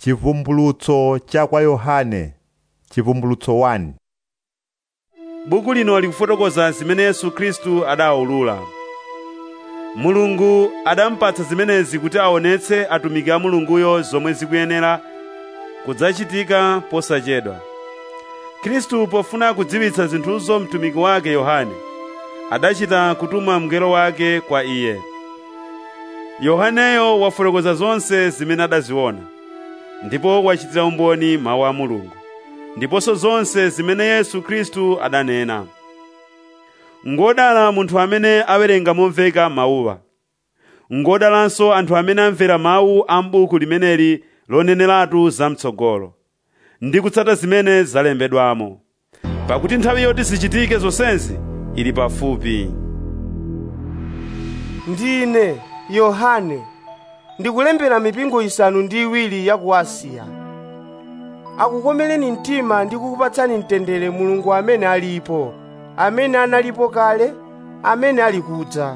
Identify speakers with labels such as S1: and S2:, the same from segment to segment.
S1: Chivumbulutso cha kwa Yohane Chivumbulutso 1
S2: buku lino likufotokoza zimene yesu khristu adawulula mulungu adampatsa zimenezi kuti aonetse atumiki a mulunguyo zomwe zikuyenera kudzachitika posachedwa khristu pofuna kudziwitsa zinthuzo mtumiki wake yohane adachita kutuma mngelo wake kwa iye yohaneyo wafotokoza zonse zimene adaziona ndipo wachitira umboni mawu a mulungu ndiponso zonse zimene yesu khristu adanena ngodala munthu amene awerenga momveka mawuwa ngodalanso anthu amene amvera mawu a m'buku limeneli loneneratu zamtsogolo ndi kutsata zimene zalembedwamo pakuti nthawi yoti zichitike zonsezi ili pafupi
S3: ndine yohane ndikulembera mipingo isanu ndi iwiri ya ku asiya akukomereni mtima ndi kukupatsani mtendere mulungu amene alipo amene analipo kale amene ali kudza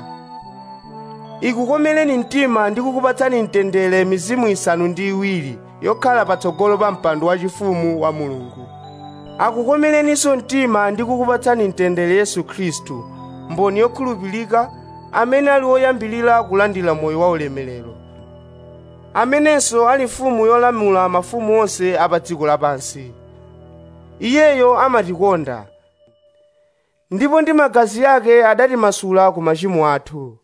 S3: ikukomereni mtima ndi kukupatsani mtendere mizimu isanu ndi iwiri yokhala patsogolo pa mpando wachifumu wa mulungu akukomereninso mtima ndi kukupatsani mtendere yesu khristu mboni yokhulupirika amene ali woyambirira kulandira moyo wa ulemerero amenenso ali mfumu yolamula mafumu onse a pa dziko lapansi iyeyo amatikonda ndipo ndi magazi ake adatimasula ku machimo athu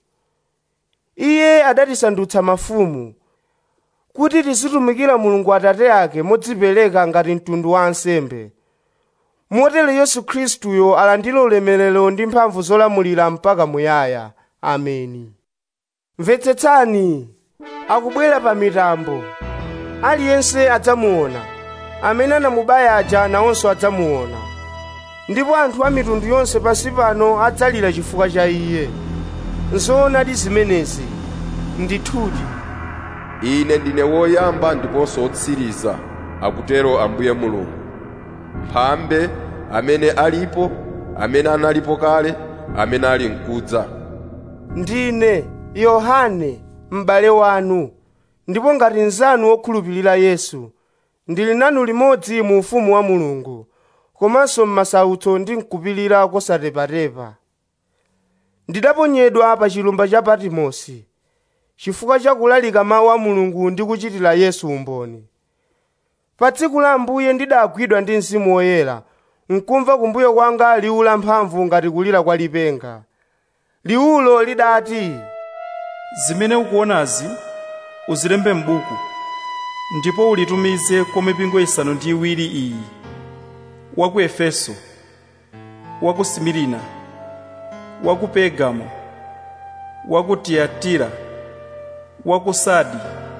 S3: iye adatisandutsa mafumu kuti tizitumikira mulungu atate ake modzipereka ngati mtundu wa ansembe motero yesu khristuyo alandire ulemerero ndi mphamvu zolamulira mpaka muyaya ameni mvetsetsani akubwera pa mitambo aliyense adzamuona amene anamubaya aja nawonso adzamuona ndipo anthu a mitundu yonse pansi pano adzalira chifukwa cha iye nzoonadi zimenezi ndithudi
S4: ine ndine woyamba ndiponso wotsiriza akutero ambuye mulungu mphambe amene alipo amene analipo kale amene ali mkudza
S3: ndine yohane m'bale wanu ndipo ngati nzanu wokhulupirira yesu ndili nanu limodzi mu ufumu wa mulungu komanso m'masautso ndi mkupirira kosatepatepa ndidaponyedwa pa chilumba cha patimosi chifukwa cha kulalika mawu a mulungu ndi kuchitira yesu umboni pa tsiku la ambuye ndidagwidwa ndi mzimu woyera nkumva kumbuyo kwanga liwu la mphamvu ngati kulira kwa lipenga liwulo lidati
S5: zimene ukuonazi uzilembe m'buku ndipo ulitumize kwa mipingo isanu ndi iwiri iyi wa ku efeso wa ku simirina wa ku pergamo wa ku tiyatira wa ku sadi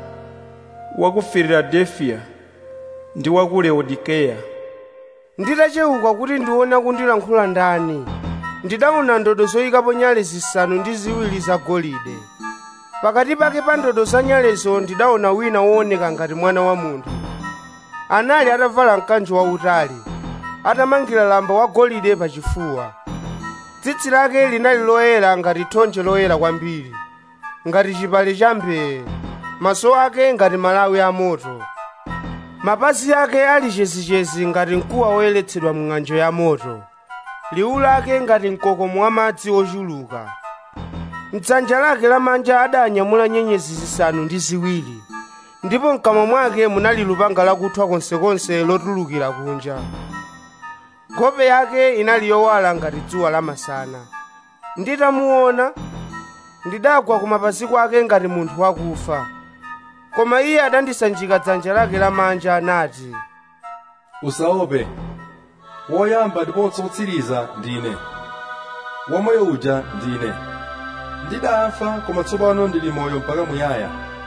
S5: wa ku filadelfiya ndi wa ku laodikeya
S3: nditachewuka kuti ndiona kundilankhula ndani ndidaona ndodo zoyikapo nyale zisanu ndi ziwiri zagolide pakati pake pa ndodo za nyalezo ndidaona wina wooneka ngati mwana wa munthu anali atavala mkanjo wautali atamangira lamba wagolide pachifuwa tsitsi lake linali loyera ngati thonje loyera kwambiri ngati chipale cha mbee maso ake ngati malawi a moto mapazi ake ali chezichezi ngati mkuwa woyeretsedwa mng'anjo ya moto liwu lake ngati mkokomo wa madzi ochuluka mdzanja lake lamanja adanyamula nyenyezi zisanu ndi ziwiri ndipo mkamwa mwake munali lupanga lakuthwa konsekonse lotulukira kunja nkhope yake inali yowala ngati dzuwa lamasana nditamuona ndidagwa ku mapazi kwake ngati munthu wakufa koma iye adandisanjika dzanja lake lamanja anati
S6: usaope woyamba ndiponso wotsiriza ndine wamoyo uja ndine ndidafa koma tsopano ndili moyo mpaka muyaya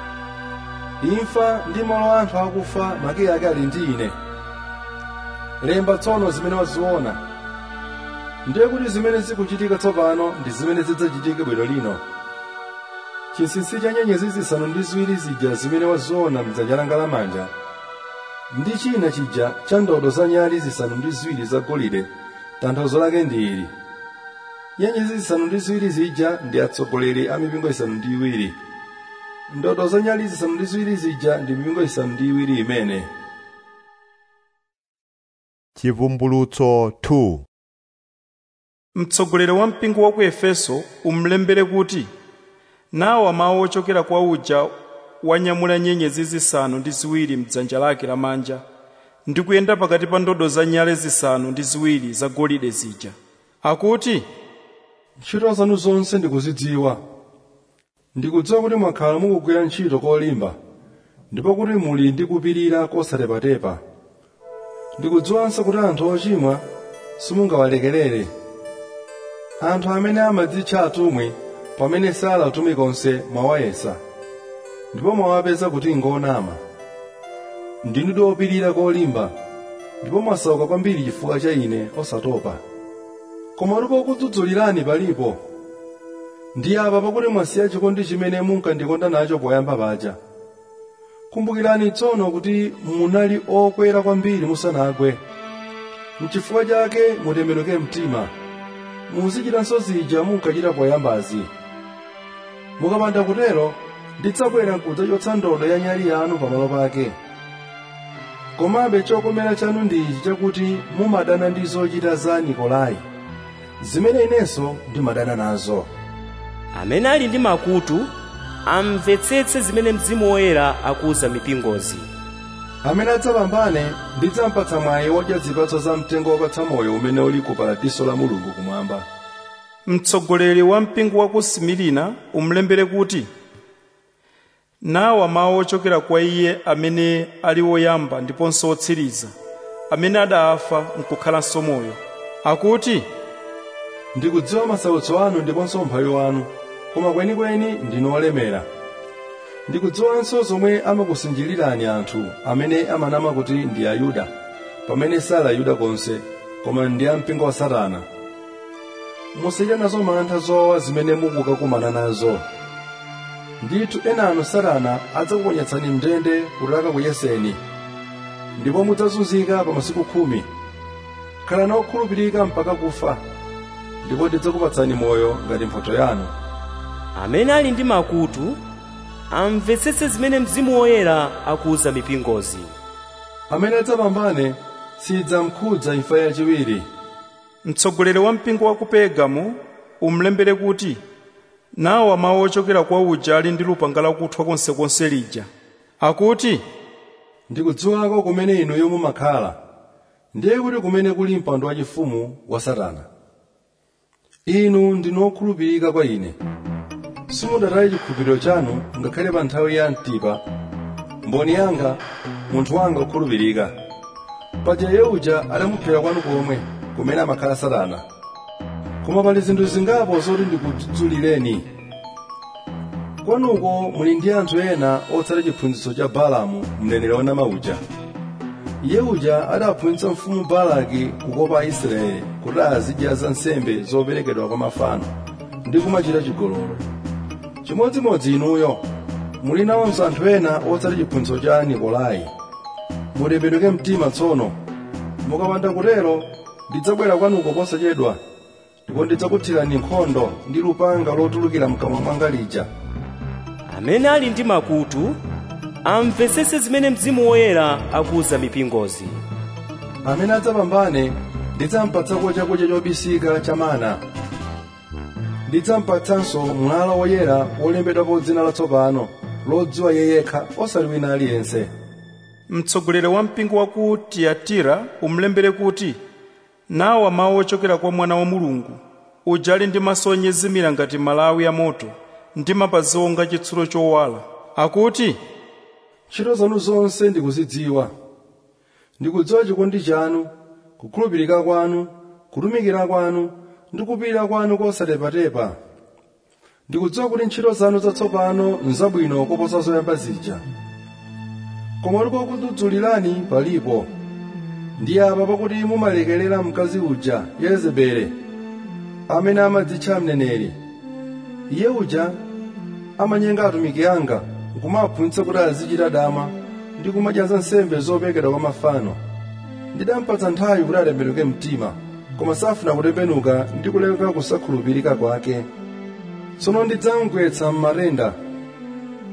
S6: imfa ndi malo a anthu akufa makiyi ake ali ndi ine lemba tsono zimene waziona ndiye kuti zimene zikuchitika tsopano ndi zimene zidzachitika bwino lino chinsinsi cha nyenyezi zisanu ndi ziwiri zija zimene waziona mdzanja langa lamanja ndi china chija cha ndodo za nyali zisanu ndi ziwiri zagolide tanthauzo lake ndi ili nyenyezi zisanu ndi ziwiri zija ndi atsogoleri a mipingo isanu ndi iwiri ndodo za nyali zisanu ndi ziwiri zija ndi mipingo isanu ndi iwiri imene
S1: chivumbulutso 2
S5: mtsogoleri wa mpingo wa ku efeso umulembere kuti nawa mawu ochokera kwa uja wanyamula nyenyezi zisanu ndi ziwiri mdzanja lake lamanja ndi kuyenda pakati pa ndodo za nyale zisanu ndi ziwiri zagolide zija akuti
S6: ntchito zanu zonse ndikuzidziwa ndikudziwa kuti mwakhala mukugwira ntchito kolimba ndipo kuti muli ndi kupirira kosatepatepa ndikudziwanso kuti anthu ochimwa simungawalekerere anthu amene amadzitcha atumwi pamene sali atumwi konse mwawayesa ndipo mwawapeza kuti ngonama ndinu opirira kolimba ndipo mwasauka kwambiri chifukwa cha ine osatopa koma ndipo kudzudzulirani palipo ndi apa pakuti mwasiya chikondi chimene munkandikonda nacho poyamba paja kumbukirani tsono kuti munali okwera kwambiri musanagwe mchifukwa chake mutembenuke mtima muzichitanso zija munkachita poyambazi mukapanda kutero ndidzabwera n'kudzachotsa ndodo ya nyali yanu pamalo pake komabe chokomera chanu ndi ichi chakuti mumadana ndi zochita za nikolai zimene inenso ndimadana nazo
S7: amene ali ndi makutu amvetsetse zimene mzimu woyera akuwuza mipingozi
S6: amene adzapambane ndidzampatsa mwayi wodya zipatso za mtengo wopatsa moyo umene uli ku paradiso la mulungu kumwamba
S5: mtsogoleri wa mpingo wa ku similina umulembere kuti nawa mawu ochokera kwa iye amene ali woyamba ndiponso wotsiriza amene adafa nkukhalanso moyo akuti
S6: ndikudziwa masautso anu ndiponso umphawi wanu koma kwenikweni ndinu olemera ndikudziwanso zomwe amakusinjilirani anthu amene amanama kuti ndi ayuda pamene sali ayuda konse koma ndi ampingo wa satana musachite nazo mantha zowawa zimene mukukakumana nazo ndithu ena anu satana adzakuponyetsani mndende kuti akakuyeseni ndipo mudzazunzika pa masiku khumi khalani okhulupirika mpaka kufa ndipo ndidzakupatsani moyo ngati mphotho yanu
S7: amene ali ndi makutu amvetsetse zimene mzimu woyera akuwuza mipingozi
S6: amene adzapambane sidzamkhudza imfa yachiwiri
S5: mtsogoleri wa mpingo wa ku pergamo umulembere kuti nawa mawu ochokera kwa uja ali ndi lupanga lakuthwa konsekonse lija akuti
S6: ndikudziwako kumene inuyo mumakhala ndiye kuti kumene kuli mpando wachifumu wa satana inu ndinu okhulupirika kwa ine simudataye chikhulupiriro chanu ngakhale pa nthawi ya mtipa mboni yanga munthu wanga okhulupirika paja iye uja adamuphera kwanu komwe kumene amakhala satana koma pali zinthu zingapo zoti ndikudzudzulireni kwanuko muli ndi anthu ena otsata chiphunzitso cha balamu mneneri wanama uja iye uja adaphunzitsa mfumu balaki kukopa aisraeli kuti azidya za nsembe zoperekedwa kwa mafano ndi kumachita chigololo chimodzimodzi inuyo muli nawonso anthu ena otsata chiphunzitso cha nikolai mutembenuke mtima tsono mukapanda kutero ndidzabwera kwanuko posachedwa ndipo ndidzakuthirani nkhondo ndi lupanga lotulukira mkamwa mwanga lija
S7: amene ali ndi makutu amvetsetse zimene mzimu woyera akuwuza mipingozi
S6: amene adzapambane ndidzampatsako chakudya chobisika cha mana ndidzampatsanso mwala woyera wolembedwapo dzina latsopano lodziwa iye yekha osali wina aliyense
S5: mtsogoleri wa mpingo wa ku tiyatira umulembere kuti nawa mawu ochokera kwa mwana wa mulungu uja ali ndi maso onyezimira ngati malawi amoto ndi mapazi onga chitsulo chowala akuti
S6: ntchito zanu zonse ndikuzidziwa ndikudziwa chikondi chanu kukhulupirika kwanu kutumikira kwanu ndi kupirira kwanu kosatepatepa ndikudziwa kuti ntchito zanu zatsopano nzabwino koposa zoyamba zija koma kuti kokudzudzulirani palipo ndi apa pakuti mumalekerera mkazi uja yezebele amene amadzitcha mneneri iye uja amanyenga atumiki anga nkumaphunzitsa kuti azichita dama ndi kumadya za nsembe zoperekedwa kwa mafano ndidampatsa nthawi kuti atembenuke mtima koma safuna kutembenuka ndi kuleka kusakhulupirika kwake tsono ndidzamugwetsa m'matenda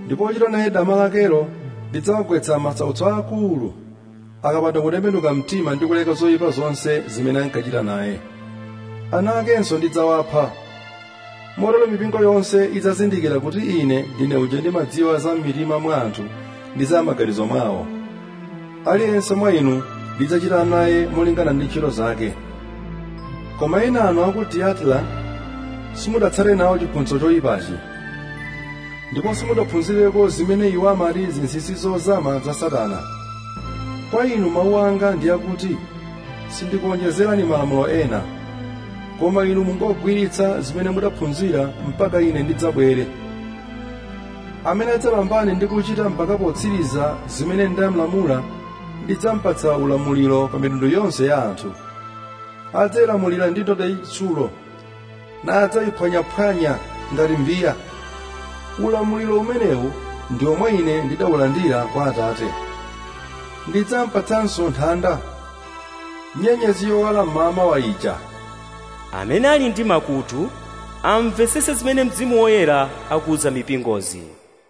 S6: ndipo ochita naye dama lakelo ndidzawagwetsa masautso akulu akapanda kutembenuka mtima ndi kuleka zoyipa zonse zimene ankachita naye ana akenso ndidzawapha motero mipingo yonse idzazindikira kuti ine ndine uja ndimadziwa za m'mitima mwa anthu ndi za maganizo mwawo aliyense mwa inu ndidzachita naye molingana ndi ntchito zake koma ena anu aku tiatira simudatsale nawo chiphunzitso choyipachi ndipo simudaphunzireko zimene iwo amati zinsinsi zozama za satana kwa inu mawu anga ndi akuti sindikuonjezerani malamulo ena koma inu mungogwiritsa zimene mudaphunzira mpaka ine ndidzabwere amene adzapambane ndi kuchita mpaka potsiriza zimene ndamlamula ndidzampatsa ulamuliro pa mitundu yonse ya anthu adzayilamulira ndi ndodo yachitsulo nadzayiphwanyaphwanya ngati mbiya ulamuliro umenewu ndi omwe ine ndidawulandira kwa atate ndidzampatsanso nthanda nyenyezi yowala mmawa wa ija
S7: amene ali ndi makutu amvetsetse zimene mzimu woyera akuwuza mipingozi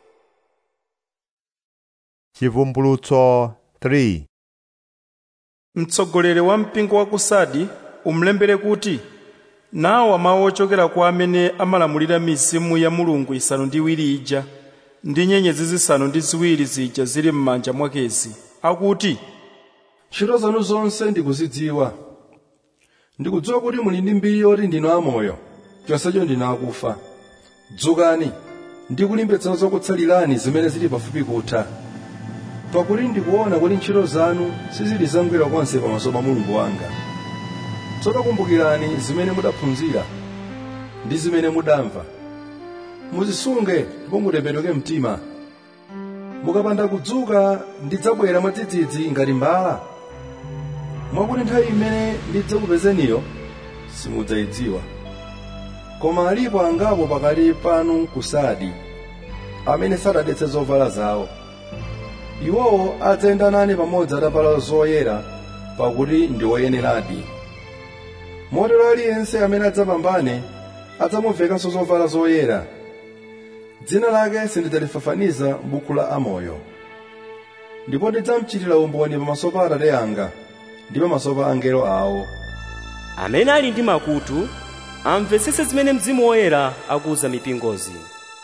S1: chivumbulutso 3
S5: mtsogoleri wa mpingo wa kusadi umulembere kuti nawa mawu ochokera kwa amene amalamulira mizimu ya mulungu isanu ndi iwiri ija ndi nyenyezi zisanu ndi ziwiri zija zili m'manja mwakezi akuti
S6: ntchito zanu zonse ndikuzidziwa ndikudziwa kuti muli ndi mbiri yoti ndinu amoyo chonsecho ndinu akufa dzukani ndikulimbitsana zokutsalirani zimene zili pafupi kutha pakuti ndikuona kuti ntchito zanu sizili zangwiro konse pamaso pa mulungu wanga tsono kumbukirani zimene mudaphunzira ndi zimene mudamva muzisunge ndipo mutembenuke mtima mukapanda kudzuka ndidzabwera mwadzidzidzi ngati mbala mwakuti nthawi imene ndidzakupezeniyo simudzayidziwa koma alipo angapo pakati panu kusadi amene sadadetse zovala zawo iwowo adzayenda nane pamodzi atavala zoyera pakuti ndi oyeneradi motero aliyense amene adzapambane adzamuvekanso zovala zoyera dzina lake sindidzalifafaniza m'buku la amoyo ndipo ndidzamuchitira umboni pamaso pa atate anga ndi pamaso pa angelo awo
S7: amene ali ndi makutu amvetsetse zimene mzimu woyera akuwuza mipingozi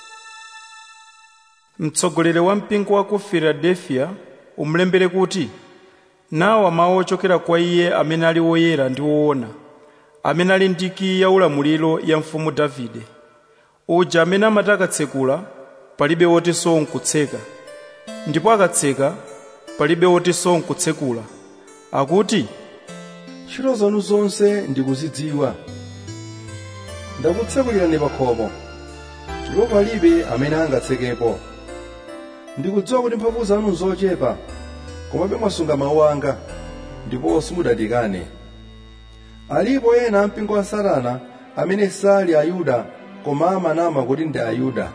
S5: mtsogoleri wa mpingo wa ku filadelfiya umulembere kuti nawa mawu ochokera kwa iye amene ali woyera ndi woona amene ali ndi kiyi ya ulamuliro ya mfumu davide uja amene amati akatsekula palibe wotinso nkutseka ndipo akatseka palibe wotinso nkutsekula akuti
S6: ntchito zanu zonse ndikuzidziwa ndakutsekulirani pa khomo ndipo palibe amene angatsekepo ndikudziwa kuti mphamvu zanu nzochepa komabe mwasunga mawu anga ndipo simudandikane alipo ena ampingo wa satana amene sali ayuda koma amanama kuti ndi ayuda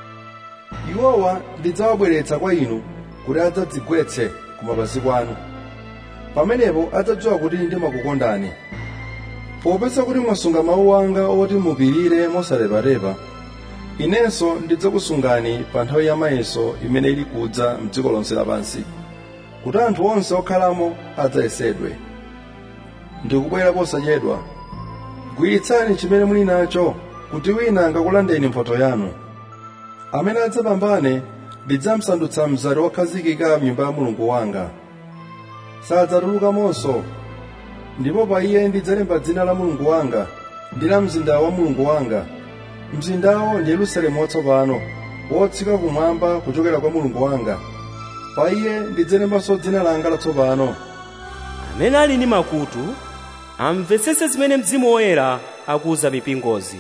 S6: iwowa ndidzawabweretsa kwa inu kuti adzadzigwetse ku mapazi kwanu pamenepo adzadziwa kuti ndimakukondani popeza kuti mwasunga mawu anga oti mupirire mosaleparepa inenso ndidzakusungani pa nthawi ya mayeso imene ili kudza m'dziko lonse lapansi kuti anthu onse okhalamo adzayesedwe ndikubwera posachedwa gwiritsani chimene muli nacho kuti wina angakulandeni mphotho yanu amene adzapambane ndidzamsandutsa mzati wokhazikika m'nyumba ya mulungu wanga sadzatulukamonso ndipo pa iye ndidzalemba dzina la mulungu wanga ndi la mzinda wa mulungu wanga mzindawo ndi yerusalemu watsopano wotsika kumwamba kuchokera kwa mulungu wanga pa iye ndidzalembanso dzina langa latsopano
S7: amene ali ndi makutu amvetsetse zimene mzimu woyera akuwuza mipingozi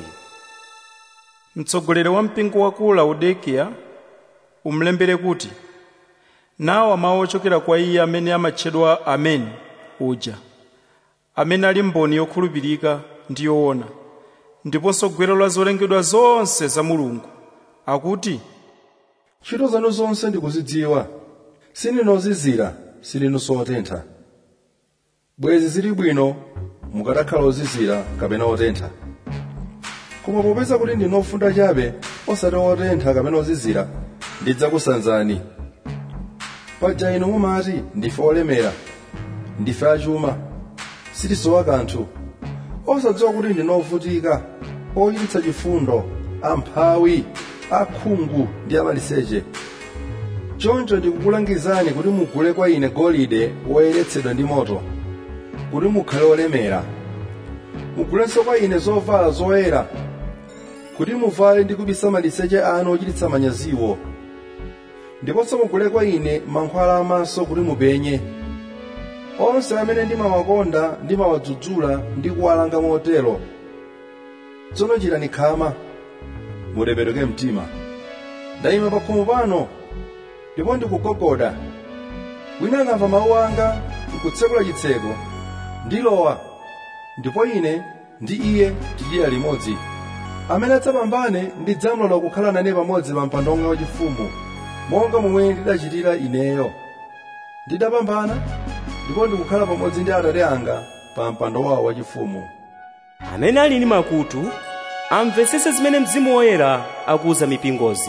S5: mtsogoleri wa mpingo wa ku laudikiya umulembere kuti nawa mawu ochokera kwa iye amene amatchedwa ameni uja amene ali mboni yokhulupirika ndi yoona ndiponso gwero la zolengedwa zonse za mulungu akuti
S6: ntchito zanu zonse ndikuzidziwa sindinu ozizira sindinunso otentha bwezi zili bwino mukatakhala ozizira kapena otentha koma popeza kuti ndinu ofunda chabe osati otentha kapena ozizira ndidzakusanzani paja inu mumati ndife olemera ndife achuma sitisowa kanthu osadziwa kuti ndine ovutika ochititsa chifundo amphawi akhungu ndi amaliseche choncho ndikukulangizani kuti mugule kwa ine golide woyeretsedwa ndi moto kuti mukhale olemera mugulenso kwa ine zovala zoyera kuti muvale ndi kubisa maliseche anu ochititsa manyaziwo ndiponso mugule kwa ine mankhwala amaso kuti mupenye onse amene ndimawakonda ndimawadzudzula ndi kuwalanga motero tsono chitani khama mutembenuke mtima ndayima pa khomo pano ndipo ndikugogoda wina angamva mawu anga nkutsekula chitseko ndilowa ndipo ine ndi iye tidya limodzi amene adzapambane ndidzamlola kukhala nane pamodzi pa mpando wanga wachifumu monga momwe ndidachitira ineyo ndidapambana ndipo ndikukhala pamodzi ndi atate anga pa mpando wawo wachifumu
S7: amene ali ndi makutu amvetsetse zimene mzimu woyera akuwuza mipingozi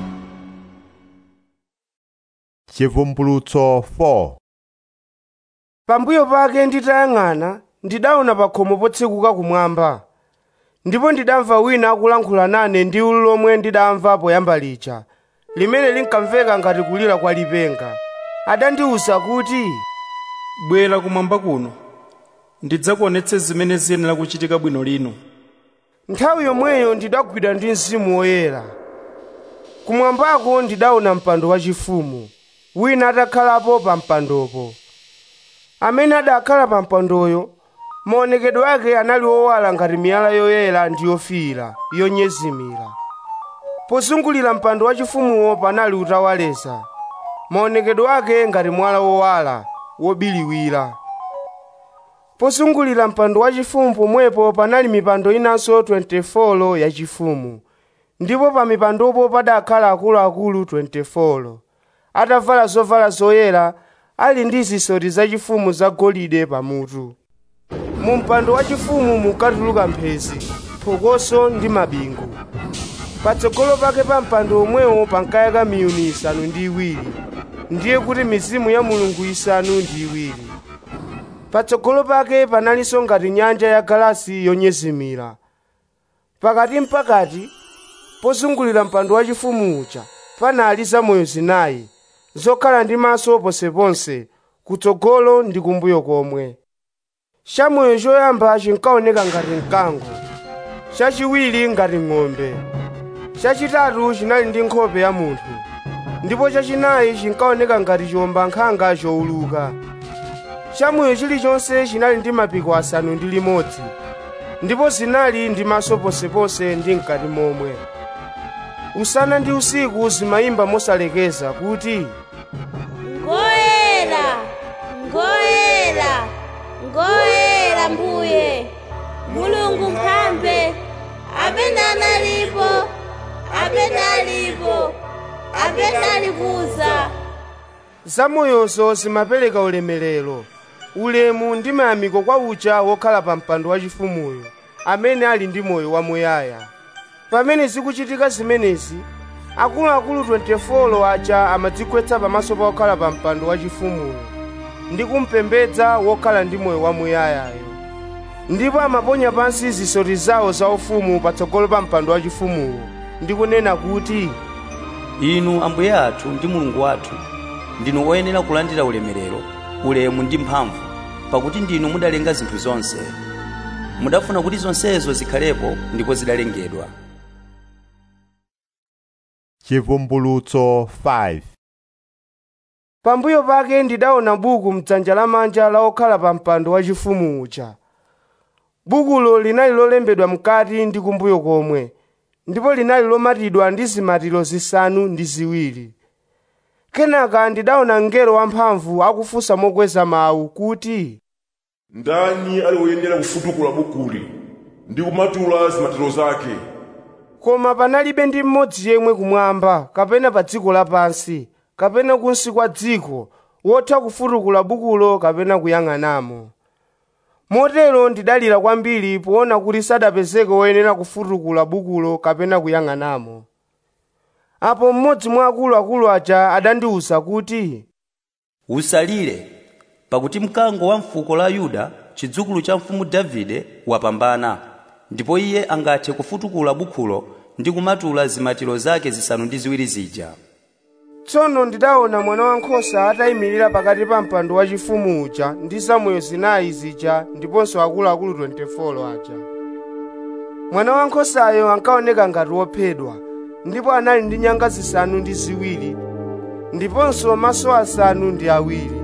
S1: chivumbulutso 4
S3: pambuyo pake nditayang'ana ndidaona pa khomo potsekuka kumwamba ndipo ndidamva wina akulankhula nane ndi liwu lomwe ndidamva poyamba lija limene linkamveka ngati kulira kwa lipenga adandiwuza kuti
S5: bwera kumwamba kuno ndidzakuonetse zimene ziyenera kuchitika bwino lino
S3: nthawi yomweyo ndidagwidwa ndi mzimu woyera kumwambako ndidaona mpando wachifumu wina atakhalapo pa mpandopo amene adakhala pa mpandoyo maonekedwe ake anali owala ngati miyala yoyera ndi yofiira yonyezimira pozungulira mpando wachifumuwo panali utawaleza maonekedwe ake ngati mwala wowala wobiliwira pozungulira mpando wachifumu pomwepo panali mipando inanso 24 yachifumu ndipo pa mipandopo padakhala akuluakulu 24 atavala zovala zoyera ali ndi zisoti zachifumu zagolide pamutu mu mpando wachifumu munkatuluka mphezi phokoso ndi mabingu patsogolo pake pa mpando omwewo pankayaka miyuni isanu ndi iwiri ndiye kuti mizimu ya mulungu isanu ndi iwiri patsogolo pake panalinso ngati nyanja ya galasi yonyezimira pakati mpakati pozungulira mpando wachifumu uja panali zamoyo zinayi zokhala ndi maso ponseponse kutsogolo ndi kumbuyo komwe chamoyo choyamba chinkaoneka ngati mkango chachiwiri ngati ng'ombe chachitatu chinali ndi nkhope ya munthu ndipo chachinayi chinkaoneka ngati chiwombankhanga chowuluka chamoyo chilichonse chinali ndi mapiko asanu ndi limodzi ndipo zinali ndi maso ponseponse ndi mkati momwe usana ndi usiku zimayimba mosalekeza kuti
S8: ngoyera ngoyera ngoyera mbuye mulungu mphambe amene analipo amene alipo amene alikuza
S3: zamoyozo zimapereka ulemerero ulemu ndi mayamiko kwa uja wokhala pa mpando wachifumuyo amene ali ndi moyo wamuyaya pamene zikuchitika zimenezi akuluakulu 24 aja amadzigwetsa pamaso pa wokhala pa mpando wachifumuyo ndi kumpembedza wokhala ndi moyo wamuyayayo ndipo amaponya pansi zisoti zawo zaufumu patsogolo pa mpando wachifumuwo ndi kunena kuti
S9: inu ambuye athu ndi mulungu wathu ndinu oyenera kulandira ulemerero ulemu ndi mphamvu pakuti ndinu mudalenga zinthu zonse mudafuna kuti zonsezo zikhalepo ndipo zidalengedwa
S1: chivumbulutso 5
S3: pambuyo pake ndidaona buku mdzanja lamanja la okhala pa mpando wachifumu uja bukulo linali lolembedwa mkati ndi kumbuyo komwe ndipo linali lomatidwa ndi zimatiro zisanu ndi ziwiri kenaka ndidaona mngelo wamphamvu akufunsa mokweza mawu kuti
S10: ndani ali woyenera kufutukula bukuli ndi kumatula zimatiro zake
S3: koma panalibe ndi mmodzi yemwe kumwamba kapena pa dziko lapansi kapena kunsi kwa dziko wotha kufutukula bukulo kapena kuyang'anamo motero ndidalira kwambiri poona kuti sadapezeke woyenera kufutukula bukulo kapena kuyang'anamo apo mmodzi mwa akuluakulu aja adandiwuza kuti
S9: usalire pakuti mkango wa mfuko la yuda chidzukulu cha mfumu davide wapambana ndipo iye angathe kufutukula bukhulo ndi kumatula zimatiro zake zisanu ndi ziwiri zija
S3: tsono ndidaona mwana wankhosa atayimirira pakati pa mpando wachifumu uja ndi zamoyo zinayi zija ndiponso akuluakulu 24 aja mwana wankhosayo ankaoneka ngati wophedwa ndipo anali ndi nyanga zisanu ndi ziwiri ndiponso maso asanu ndi awiri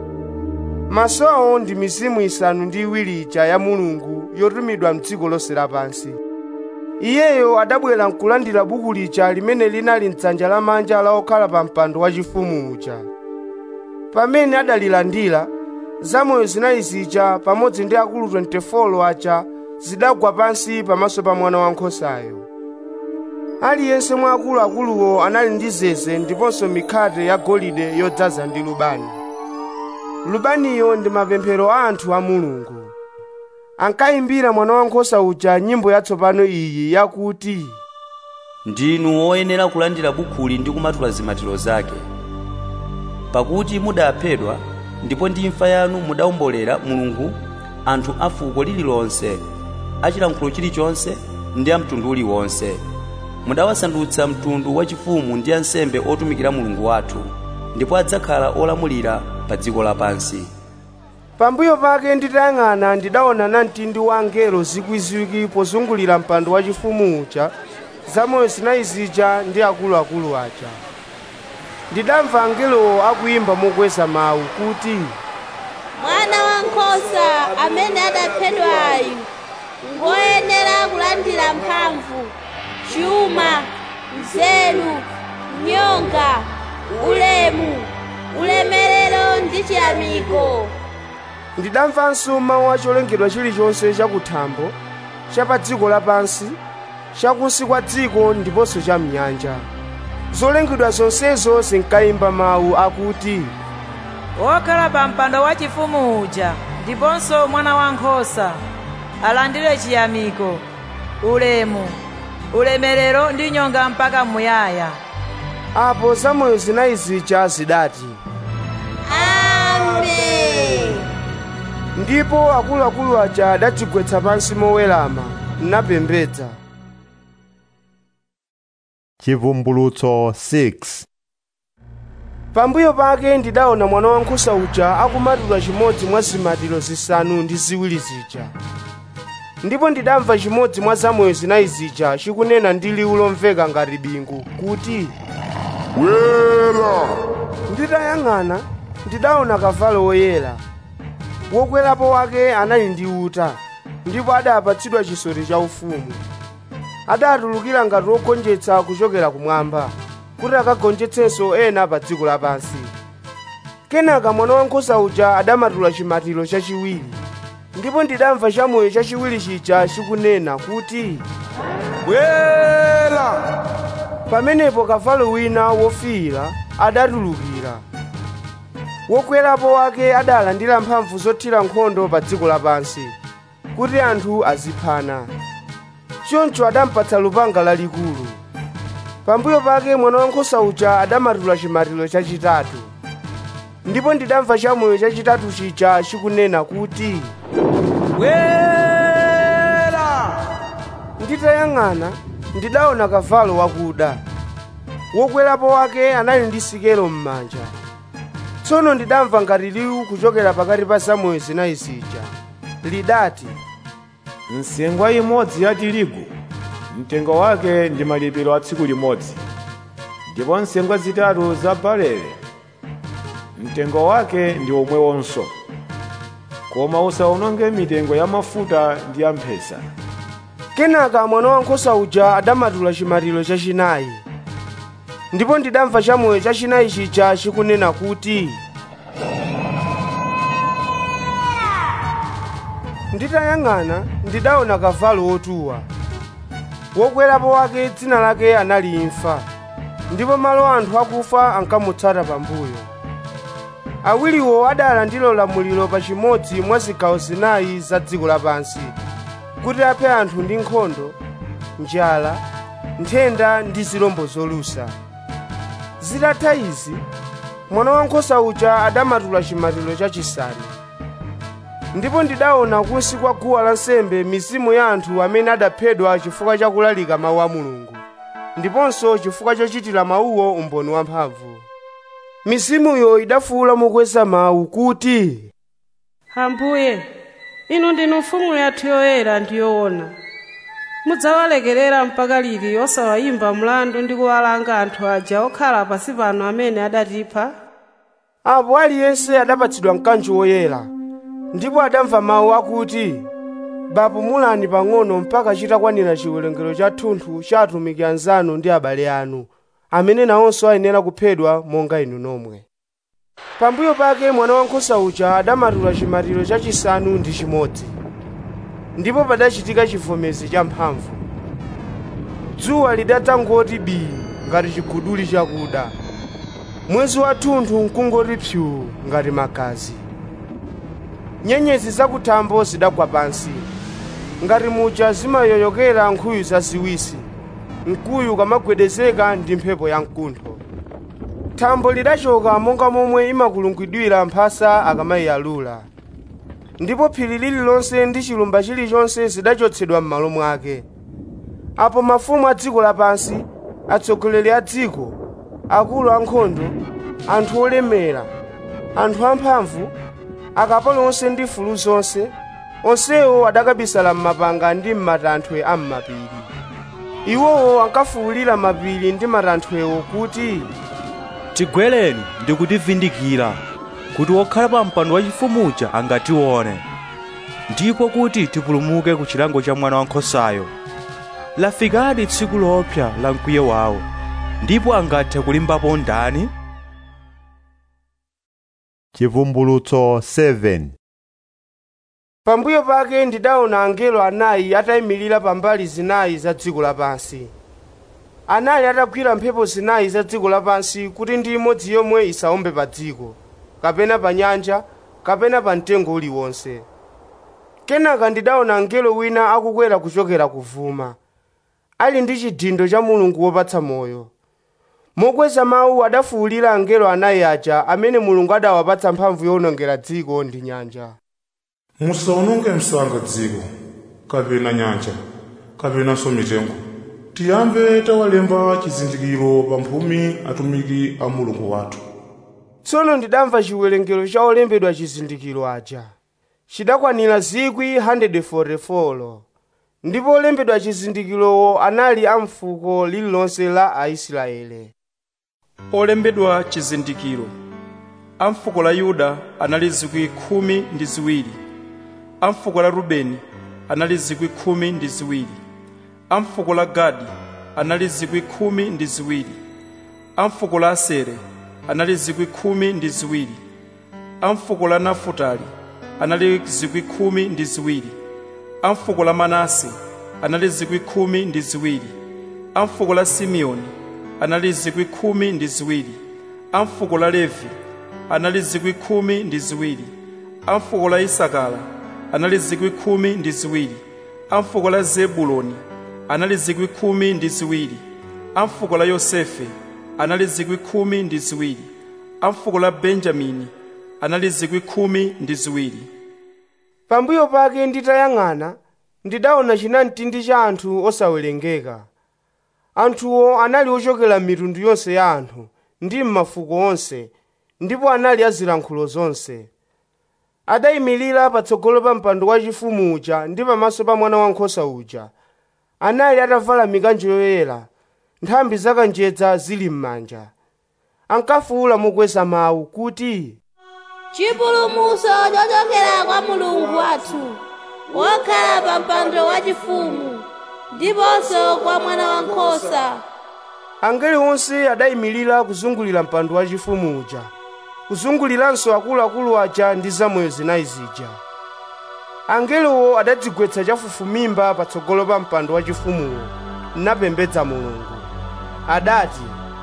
S3: masowo ndi mizimu isanu ndi iwiri ija ya mulungu yotumidwa mdziko lonse lapansi iyeyo adabwera nkulandira buku lija limene linali mdzanja lamanja la okhala pa mpando wachifumu uja pamene adalilandira zamoyo zinayi zija pamodzi ndi akulu 24 aja zidagwa pansi pamaso pa mwana wankhosayo aliyense mwa akuluakuluwo anali ndi zeze ndiponso mikhate ya golide yodzaza ndi lubani lubaniyo ndi mapemphero a anthu a mulungu ankayimbira mwana wankhosa uja nyimbo yatsopano iyi yakuti
S9: ndinu woyenera kulandira bukhuli ndi kumatula zimatiro zake pakuti mudaphedwa ndipo ndi imfa yanu mudawombolera mulungu anthu a fuko lililonse achilankhulo chilichonse ndi a mtundu uliwonse mudawasandutsa mtundu wachifumu ndi ansembe otumikira mulungu wathu ndipo adzakhala olamulira pa dziko lapansi
S3: pambuyo pake nditayang'ana ndidaona namtindi wa angelo zikwiziwiki pozungulira mpando wachifumu uja zamoyo zinayi zija ndi akuluakulu aja ndidamva angelowo akuyimba mokweza mawu kuti
S8: mwana wankhosa amene adaphedwayu ngoyenera kulandira mphamvu chuma nzeru nyonga ulemu ulemerero ndi chiyamiko
S3: ndidamvanso mawu a cholengedwa chilichonse chakuthambo cha pa dziko lapansi chakunsi kwa dziko ndiponso cha mnyanja zolengedwa zonsezo zinkayimba mawu akuti
S11: wokhala pa mpando wachifumu uja ndiponso mwana wankhosa alandire chiyamiko ulemu ulemerero ndi nyonga mpaka muyaya
S3: apo zamoyo zinayi zija zidati
S8: amen
S3: ndipo akuluakulu aja adadzigwetsa pansi mowerama napembedza
S1: chivumbulutso 6
S3: pambuyo pake ndidaona mwana wankhosa uja akumatula chimodzi mwa zimatiro zisanu ndi ziwiri zija ndipo ndidamva chimodzi mwa zamoyo zinayi zija chikunena ndi liwu lomveka ngati bingu kuti
S10: bwera
S3: nditayang'ana ndidaona kavalo woyera wokwerapo wake anali ndi uta ndipo adapatsidwa chisoti cha ufumu adatulukira ngati wogonjetsa kuchokera kumwamba kuti akagonjetsenso ena pa dziko lapansi kenaka mwana wankhosa uja adamatula chimatiro chachiwiri ndipo ndidamva chamoyo chachiwiri chija chikunena kuti
S6: bwera
S3: pamenepo kavalo wina wofiira adatulukira wokwerapo wake adalandira mphamvu zothira nkhondo pa dziko lapansi kuti anthu aziphana choncho adampatsa lupanga lalikulu pambuyo pake mwana wankhosa uja adamatula chimatiro chachitatu ndipo ndidamva chamoyo chachitatu chija chikunena kuti
S6: bwera
S3: nditayang'ana ndidaona kavalo wakuda wokwerapo wake anali ndi sikelo m'manja tsono ndidamva ngati liwu kuchokera pakati pa zamoyo zinayi zija lidati
S12: nsengwa imodzi ya tirigu mtengo wake ndi malipiro a tsiku limodzi ndipo nsengwa zitatu za barele mtengo wake ndi omwewonso koma usawononge mitengo ya mafuta ndi ya mphesa
S3: kenaka mwana wankhosa uja adamatula chimatiro chachinayi ndipo ndidamva chamoyo chachinayi chija chikunena kuti nditayang'ana ndidaona kavalo wotuwa wokwerapo wake dzina lake anali imfa ndipo malo anthu akufa ankamutsata pambuyo awiriwo adalandira ulamuliro pa chimodzi mwa zigawo zinayi za dziko lapansi kuti aphe anthu ndi nkhondo njala nthenda ndi zirombo zolusa zitatha izi mwana wankhosa uja adamatula chimatiro chachisanu ndipo ndidaona kunsi kwa guwa lansembe mizimu ya anthu amene adaphedwa chifukwa cha kulalika mawu a mulungu ndiponso chifukwa chochitira mawuwo umboni wamphamvu mizimuyo idafuwula mokweza mawu kuti
S13: ambuye inu ndinu mfumu yathu yoyera ndi yoona mudzawalekerera mpaka liti osawayimba mlandu ndi kuwalanga anthu aja okhala pasi pano amene adatipha
S3: apo aliyense adapatsidwa mkanjo woyera ndipo adamva mawu akuti bapumulani pang'ono mpaka chitakwanira chiwerengero cha thunthu cha atumiki anzanu ndi abale anu amene nawonso ayenera kuphedwa monga inu nomwe pambuyo pake mwana wankhosa uja adamatula chimatiro chachisanu ndi chimodzi ndipo padachitika chivomezi cha mphamvu dzuwa lidatangoti bii ngati chiguduli chakuda mwezi wathunthu nkungoti pyu ngati magazi nyenyezi zakuthambo zidagwa pansi ngati muja zimayoyokera nkhuyu zaziwisi mkuyu kamagwedezeka ndi mphepo ya mkuntho thambo lidachoka monga momwe imakulungidwira mphasa akamayiyalula ndipo phiri lililonse ndi chilumba chilichonse zidachotsedwa m'malo mwake apo mafumu a dziko lapansi atsogoleri a dziko akulu ankhondo anthu olemera anthu amphamvu akapolo onse ndi mfulu zonse onsewo adakabisala m'mapanga ndi m'matanthwe a m'mapiri iwowo ankafuwulira mapiri ndi matanthwewo kuti
S14: tigwereni ndi kutivindikira kuti wokhala pa mpando wachifumuja angatione ndipo kuti tipulumuke ku chilango cha mwana wankhosayo lafikadi tsiku lopsa la mkwiyo wawo ndipo angathe kulimbapo ndani
S1: chivumbulutso 7
S3: pambuyo pake ndidaona angelo anayi atayimirira pambali zinayi za dziko lapansi anali atagwira mphepo zinayi za dziko lapansi kuti ndi imodzi yomwe isawombe pa dziko kapena pa nyanja kapena pa mtengo uliwonse kenaka ndidaona angelo wina akukwera kuchokera kuvuma ali ndi chidindo cha mulungu wopatsa moyo mokweza mawu adafuwulira angelo anayi aja amene mulungu adawapatsa mphamvu yowonongera dziko ndi nyanja
S15: musawononge msanga dziko kapena nyanja kapenanso mitengo tiyambe tawalemba chizindikiro pa mphumi atumiki a mulungu wathu
S3: tsono ndidamva chiwerengero cha olembedwa chizindikiro aja chidakwanira 144 ndipo olembedwa chizindikirowo anali a mfuko lililonse la aisraele
S5: olembedwa chizindikiro a mfuko la yuda anali zikwi khumi ndi ziwiri a mfuko la rubeni anali zikwi khumi ndi ziwiri a mfuko la gadi anali zikwi khumi ndi ziwiri a mfuko la asere anali zikwi khumi ndi ziwiri a mfuko la nafutali anali zikwi khumi ndi ziwiri a mfuko la manase anali zikwi khumi ndi ziwiri a mfuko la simeoni anali zikwi khumi ndi ziwiri a mfuko la levi anali zikwi khumi ndi ziwiri a mfuko la isakara anali zikwi khumi ndi ziwiri a mfuko la zebuloni anali zikwi khumi ndi ziwiri a mfuko la yosefe anali zikwi khumi ndi ziwiri a mfuko la benjamini anali zikwi khumi ndi ziwiri
S3: pambuyo pake nditayang'ana ndidaona chinamtindi cha anthu osawerengeka anthuwo anali ochokera m'mitundu yonse ya anthu ndi m'mafuko onse ndipo anali azilankhulo zonse adayimirira patsogolo pa mpando wachifumu uja ndi pamaso pa mwana wankhosa uja anali atavala mikanjo yoyera nthambi zakanjedza zili m'manja ankafuwula mokweza mawu kuti
S8: chipulumutso chochokera kwa mulungu wathu wokhala pa mpando wachifumu ndiponso kwa mwana wankhosa
S3: angelo onse adayimirira kuzungulira mpando wachifumu uja kuzunguliranso akuluakulu aja ndi zamoyo zinayi zija angelowo adadzigwetsa chafufumimba patsogolo pa mpando wachifumuwo napembedza mulungu adati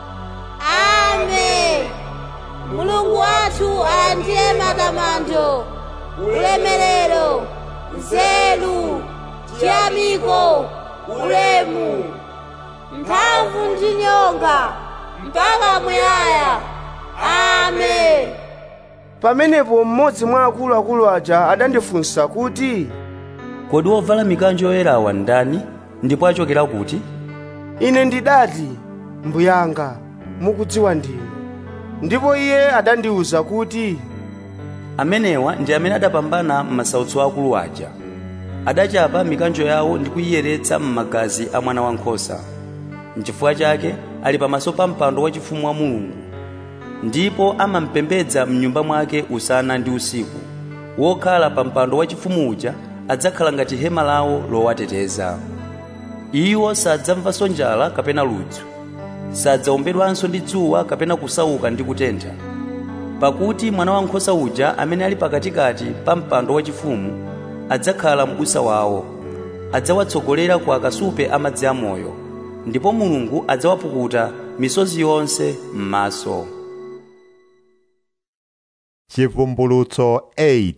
S8: ame mulungu wathu alandire matamando ulemerero nzeru chiyamiko ulemu mphamvu ndi nyonga mpaka muyaya amen
S3: pamenepo mmodzi mwa akuluakulu aja adandifunsa kuti
S9: kodi wovala mikanjo yoyerawa ndani ndipo achokera kuti
S3: ine ndidati mbuyanga mukudziwa ndinu ndipo iye adandiwuza kuti
S9: amenewa ndi amene adapambana m'masautso akulu aja adachapa mikanjo yawo ndi kuyiyeretsa m'magazi a mwana wankhosa n'chifukwa chake ali pamaso pa mpando wachifumu wa mulungu ndipo amampembedza m'nyumba mwake usana ndi usiku wokhala pa mpando wachifumu uja adzakhala ngati hema lawo lowateteza iwo sadzamvanso njala kapena ludzu sadzawombedwanso ndi dzuwa kapena kusauka ndi kutentha pakuti mwana wankhosa uja amene ali pakatikati pa mpando wachifumu adzakhala m'busa wawo adzawatsogolera ku akasupe amadzi amoyo ndipo mulungu adzawapukuta misozi yonse m'maso
S1: chivumbulutso 8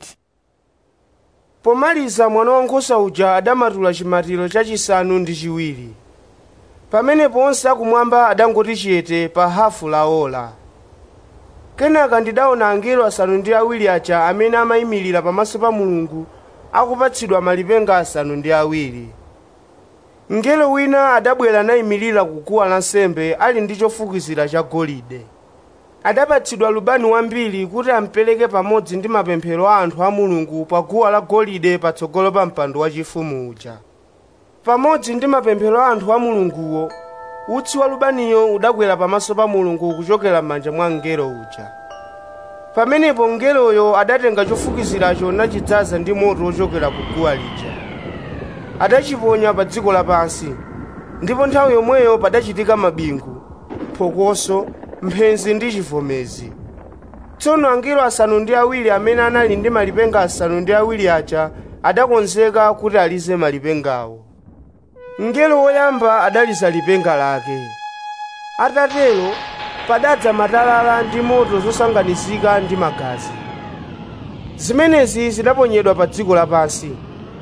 S3: pomaliza mwana wankhosa uja adamatula chimatiro chachisanu ndi chiwiri pamenepo onse akumwamba adangoti chiyete pa hafu la ola kenaka ndidaona angelo asanu ndi awiri aja amene amayimirira pamaso pa mulungu akupatsidwa malipenga asanu ndi awiri mngelo wina adabwera nayimirira kuguwa lansembe ali ndi chofukizira cha golide adapatsidwa lubani wambiri kuti ampereke pamodzi ndi mapemphero a anthu a mulungu pa guwa la golide patsogolo pa mpando wachifumu uja pamodzi ndi mapemphero a anthu a mulunguwo utsi wa lubaniyo udakwera pamaso pa mulungu kuchokera m'manja mwa mngelo uja pamenepo mngeloyo adatenga chofukiziracho nachidzaza ndi moto wochokera ku guwa lija adachiponya pa dziko lapansi ndipo nthawi yomweyo padachitika mabingu phokoso mphenzi ndi chivomezi tsono angelo asanu ndi awiri amene anali ndi malipenga asanu ndi awiri aja adakonzeka kuti alize malipengawo mngelo woyamba adaliza lipenga lake atatero padadza matalala ndi moto zosanganizika ndi magazi zimenezi zidaponyedwa pa dziko lapansi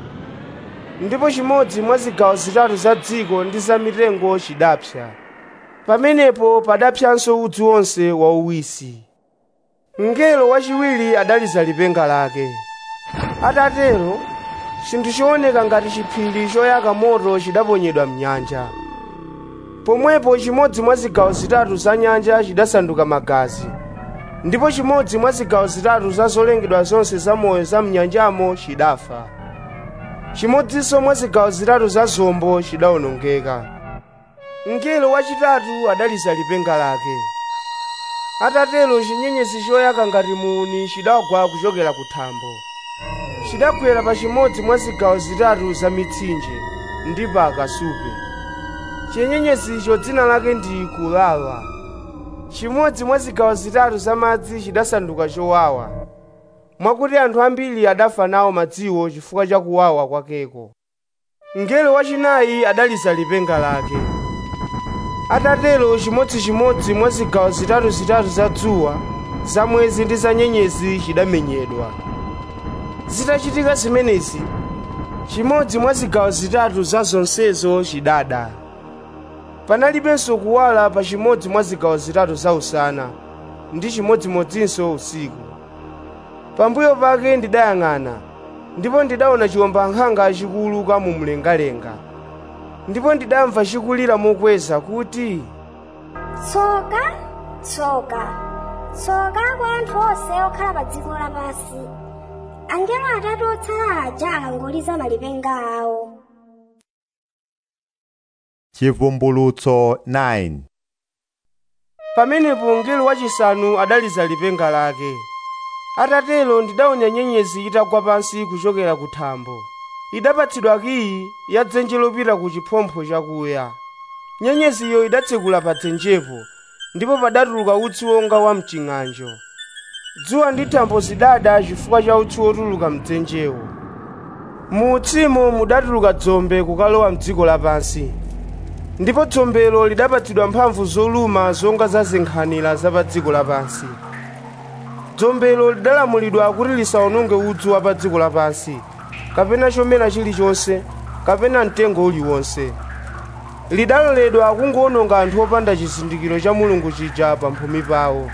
S3: ndipo chimodzi mwa zigawo zitatu za dziko ndi za mitengo chidapsa pamenepo padapsanso udzu wonse wauwisi mngelo wachiwiri adaliza lipenga lake atatero chinthu chooneka ngati chiphiri choyaka moto chidaponyedwa mnyanja pomwepo chimodzi mwa zigawo zitatu za nyanja chidasanduka magazi ndipo chimodzi mwa zigawo zitatu za zolengedwa zonse zamoyo za mnyanjamo chidafa chimodzinso mwa zigawo zitatu za zombo chidawonongeka mngelo wachitatu adaliza lipenga lake atatero chinyenyezi choyaka ngati muuni chidagwa kuchokera ku thambo chidagwera pa chimodzi mwa zigawo zitatu za mitsinje ndi pa akasupe chinyenyezicho dzina lake ndi kulala chimodzi mwa zigawo zitatu za madzi chidasanduka chowawa mwakuti anthu ambiri adafa nawo madziwo chifukwa cha kuwawa kwakeko mngelo wachinayi adaliza lipenga lake atatero chimodzimodzi mwa zigawo zitatu zitatu za dzuwa za mwezi ndi za nyenyezi chidamenyedwa zitachitika zimenezi chimodzi mwa zigawo zitatu za zonsezo chidada panalibenso kuwala pa chimodzi mwa zigawo zitatu za usana ndi chimodzimodzinso usiku pambuyo pake ndidayang'ana ndipo ndidaona chiwombankhanga chikuwuluka mu mlengalenga ndipo ndidamva chikulira mokweza kuti
S16: tsoka tsoka tsoka kwa anthu onse okhala pa dziko lapansi angelo atatu otsala aja akangoliza malipenga awo
S1: chivumbulutso 9
S3: pamenepo mngelo wachisanu adaliza lipenga lake atatero ndidaona nyenyezi itagwa pansi kuchokera ku thambo idapatsidwa kiyi ya dzenje lopita ku chiphompho chakuya nyenyeziyo idatsekula pa dzenjepo ndipo padatuluka utsi wonga wa mching'anjo dzuwa ndi thambo zidada chifukwa cha utsi wotuluka mdzenjewo mu utsimo mudatuluka dzombe kukalowa mdziko lapansi ndipo dzombelo lidapatsidwa mphamvu zoluma zonga za zinkhanira za pa dziko lapansi dzombelo lidalamulidwa kuti lisawononge udzu wa pa dziko lapansi kapena chomera chilichonse kapena mtengo uliwonse lidaloledwa kungoononga anthu opanda chizindikiro cha mulungu chija pamphumi pawo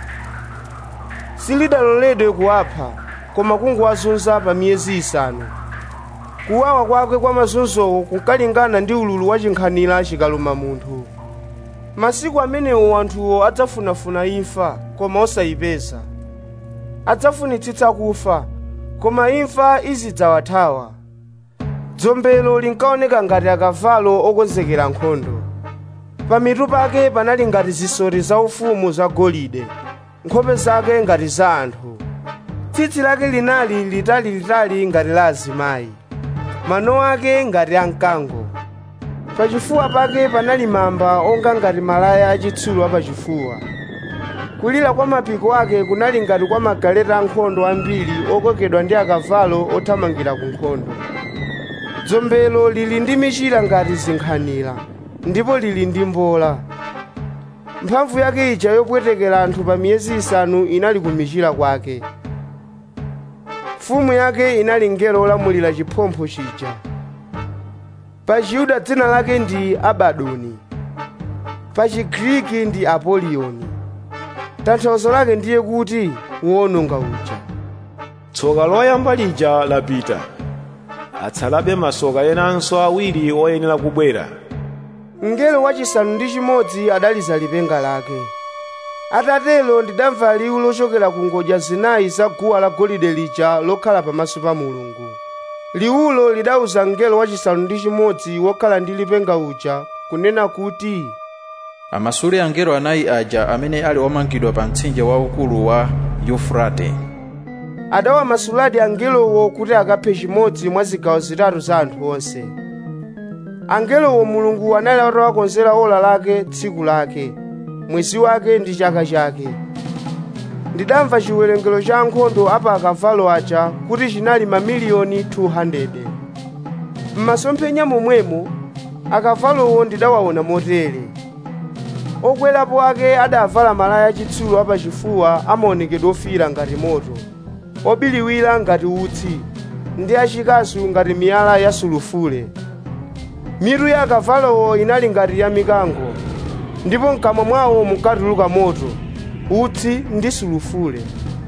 S3: silidaloledwe kuwapha koma kungowazunza pa miyezi isanu kuwawa kwake kwa mazunzowo kunkalingana ndi ululu wa chinkhanira chikaluma munthu masiku amenewo anthuwo adzafunafuna imfa koma osayipeza adzafunitsitsa kufa koma imfa izidzawathawa dzombelo linkaoneka ngati akavalo okonzekera nkhondo pamitu pake panali ngati zisoti zaufumu zagolide nkhope zake ngati za anthu tsitsi lake linali litali-litali ngati la azimayi mano ake ngati a mkango pachifuwa pake panali mamba onga ngati malaya achitsulo apachifuwa kulira kwa mapiko ake kunali ngati kwa magaleta ankhondo ambiri okokedwa ndi akavalo othamangira ku nkhondo dzombelo lili ndi michira ngati zinkhanira ndipo lili ndi mbola mphamvu yake ija yopwetekera anthu pa miyezi isanu inali ku michira kwake mfumu yake inali ngelo olamulira chiphompho chija pa chiyuda dzina lake ndi abadoni pa chigriki ndi apoliyoni tanthauzo lake ndiye kuti woononga uja
S12: tsoka loyamba lija lapita atsalabe masoka enanso awiri oyenera kubwera
S3: mngelo wachisanu ndi chimodzi adaliza lipenga lake atatelo ndidamva liwu lochokera ku ngodya zinayi za guwa la golide lija lokhala pamaso pa mulungu liwulo lidawuza mngelo wachisanu ndi chimodzi wokhala ndi lipenga uja kunena kuti
S17: amasule angelo anayi aja amene ali omangidwa pa mtsinje waukulu wa yufurate
S3: adawamasuladi angelowo kuti akaphe chimodzi mwa zigawo zitatu za anthu onse angelowo mulungu anali atawakonzera ola lake tsiku lake mwezi wake ndi chaka chake ndidamva chiwerengero cha ankhondo apa akavalo aja kuti chinali mamiliyoni 200 m'masomphenya momwemo akavalowo ndidawaona motere okwerapo ake adavala malaya achitsulo apachifuwa amaonekedwe ofiira ngati moto obiliwira ngati utsi ndi achikasu ngati miyala ya sulufule mitu ya akavalowo inali ngati ya mikango ndipo mkamwa mwawo munkatuluka moto utsi ndi sulufule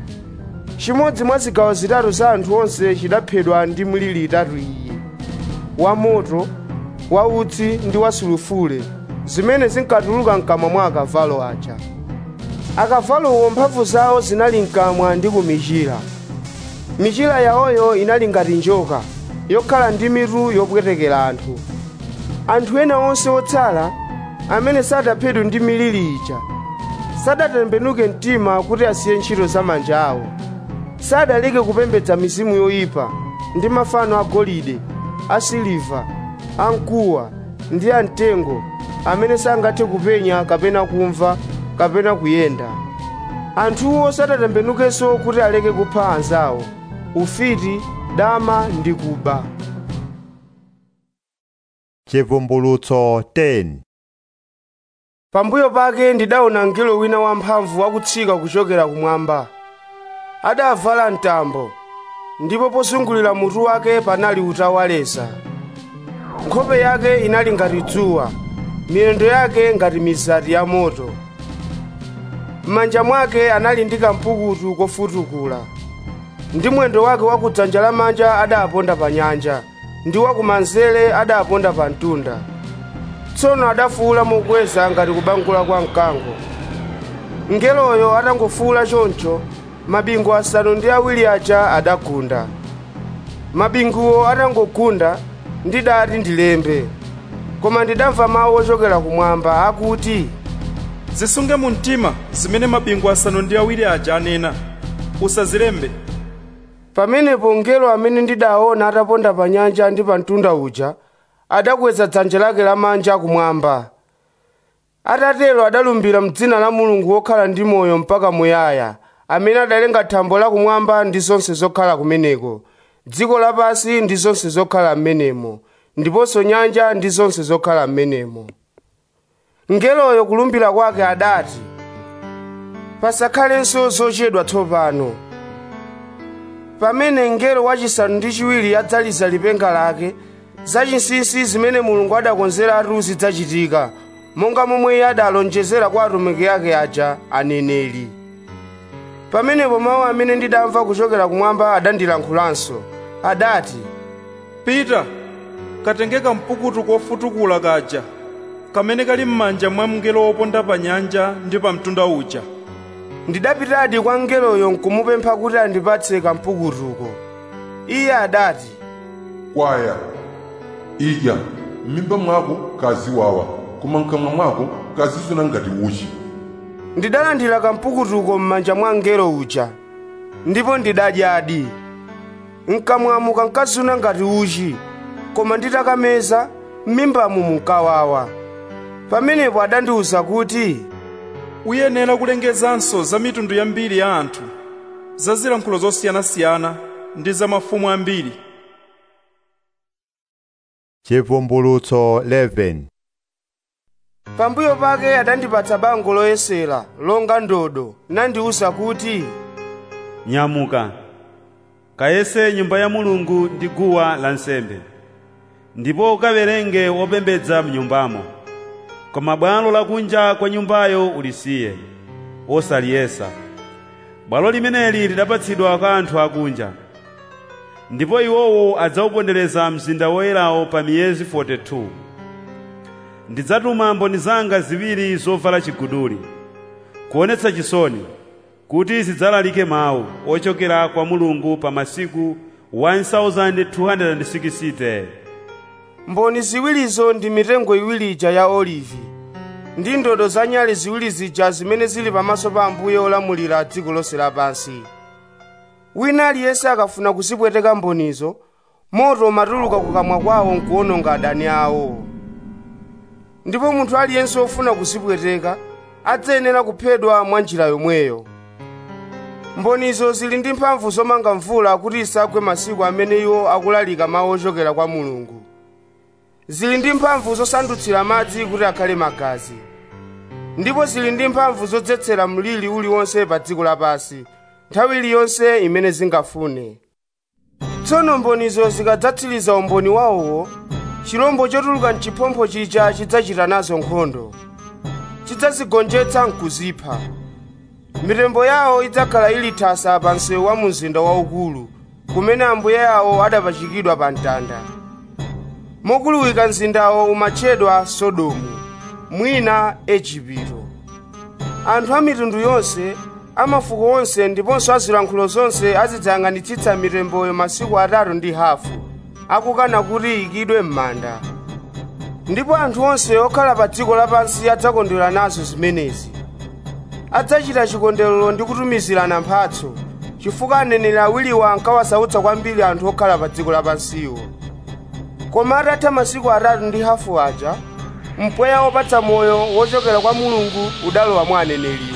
S3: chimodzi mwa zigawo zitatu za anthu onse chidaphedwa ndi miliri itatu iyi wa moto wa utsi ndi wa sulufule zimene zinkatuluka mkamwa mwa akavalo aja akavalowo mphamvu zawo zinali mkamwa ndi kumichira michira yawoyo inali ngati njoka yokhala ndi mitu yopwetekera anthu anthu ena onse otsala amene sadaphedwe ndi miliri ija sadatembenuke mtima kuti asiye ntchito za manja awo sadaleke kupembedza mizimu yoyipa ndi mafano agolide asiliva amkuwa ndi amtengo amene sangathe kupenya kapena kumva kapena kuyenda anthuwo sadatembenukenso kuti aleke kupha anzawo ufiti dama ndi kuba
S1: chivumbulutso 10
S3: pambuyo pake ndidaona mngelo wina wamphamvu akutsika kuchokera kumwamba adavala mtambo ndipo pozungulira mutu wake panali utawaleza nkhope yake inali ngati dzuwa miyendo yake ngati mizati ya moto m'manja mwake anali ndi kampukutu kofutukula ndi mwendo wake wa kudzanja lamanja adaponda pa nyanja ndi wakumanzere adaponda pa mtunda tsono adafuwula mokweza ngati kubangula kwa mkango mngeloyo atangofuwula choncho mabingu asanu ndi awiri aja adagunda mabinguwo atangogunda ndidati ndilembe koma ndidamva mawu ochokera kumwamba akuti
S5: zisunge mu mtima zimene mabingu asanu ndi awiri aja anena usazilembe
S3: pamenepo mngelo amene ndidaona ataponda pa nyanja ndi pa mtunda uja adakweza dzanja lake lamanja kumwamba atatero adalumbira mdzina la mulungu wokhala ndi moyo mpaka muyaya amene adalenga thambo lakumwamba ndi zonse zokhala kumeneko dziko lapansi ndi zonse zokhala m'menemo ndiponso nyanja ndi zonse zokhala m'menemo mngeloyo kulumbira kwake adati pasakhalenso zochedwa tsopano pamene mngelo wachisanu ndi chiwiri adzaliza lipenga lake zachinsinsi zimene mulungu adakonzeratu zidzachitika monga momwe iye adalonjezera kwa atumiki ake aja aneneri pamenepo mawu amene ndidamva kuchokera kumwamba adandilankhulanso adati
S5: pita katenge kampukutu kofutukula kaja kamene kali m'manja mwa mngelo woponda pa nyanja ndi pa mtunda uja
S3: ndidapitadi kwa mngeloyo nkumupempha kuti andipatse kampukutuko iye adati
S10: kwaya idya m'mimba mwako kaziwawa koma mkamwa mwako kazizuna ngati uchi
S3: ndidalandira kampukutuko m'manja mwa mngelo uja ndipo ndidadyadi mkamwamu kankazuna ngati uchi koma nditakameza m'mimbamu munkawawa pamenepo adandiwuza kuti
S5: uyenera kulengezanso za mitundu yambiri ya anthu za zilankhulo zosiyanasiyana ndi za mafumu ambiri
S1: chivumbulutso 11
S3: pambuyo pake adandipatsa bango loyesera longa ndodo nandiwuza kuti
S2: nyamuka kayese nyumba ya mulungu ndi guwa lansembe ndipo ukawerenge wopembedza mnyumbamo koma bwalo lakunja kwa nyumbayo ulisiye osaliyesa bwalo limeneli lidapatsidwa kwa anthu akunja ndipo iwowo adzawupondereza mzinda woyerawo pa miyezi 42 ndidzatuma mboni zanga ziwiri zovala chiguduli kuonetsa chisoni kuti zidzalalike mawu ochokera kwa mulungu pa masiku 1260
S3: mboni ziwirizo ndi mitengo iwiri ija ya olivi ndi ndodo za nyale ziwiri zija zimene zili pamaso pa ambuye olamulira dziko lonse lapansi wina aliyense akafuna kuzipweteka mbonizo moto umatuluka kukamwa kwawo nkuwononga adani awo ndipo munthu aliyense wofuna kuzipweteka adzayenera kuphedwa mwa njira yomweyo mbonizo zili ndi mphamvu zomanga mvula kuti isagwe masiku amene iwo akulalika mawu ochokera kwa mulungu zili ndi mphamvu zosandutsira madzi kuti akhale magazi ndipo zili ndi mphamvu zodzetsera mlili uliwonse pa dziko lapansi nthawi iliyonse imene zingafune tsono mbonizo zikadzatsiriza umboni wawowo chirombo chotuluka mchiphompho chija chidzachita nazo nkhondo chidzazigonjetsa nkuzipha mitembo yawo idzakhala ili thasa pa msewu wa mzinda waukulu kumene ambuye awo adapachikidwa pa mtanda mokuluwika mzindawo umatchedwa sodomu mwina ejipito anthu a mitundu yonse amafuko onse ndiponso azilankhulo zonse azidzayang'anitsitsa mitemboyo masiku atatu ndi hafu akukana kuti iyikidwe m'manda ndipo anthu onse okhala pa dziko lapansi adzakondwera nazo zimenezi adzachita chikondwerero ndi kutumizirana mphatso chifukwa aneneri awiriwa ankawasautsa kwambiri anthu okhala pa dziko lapansiwo koma atatha masiku atatu ndi hafu aja mpweya wopatsa moyo wochokera kwa mulungu udalowa mwa aneneriwo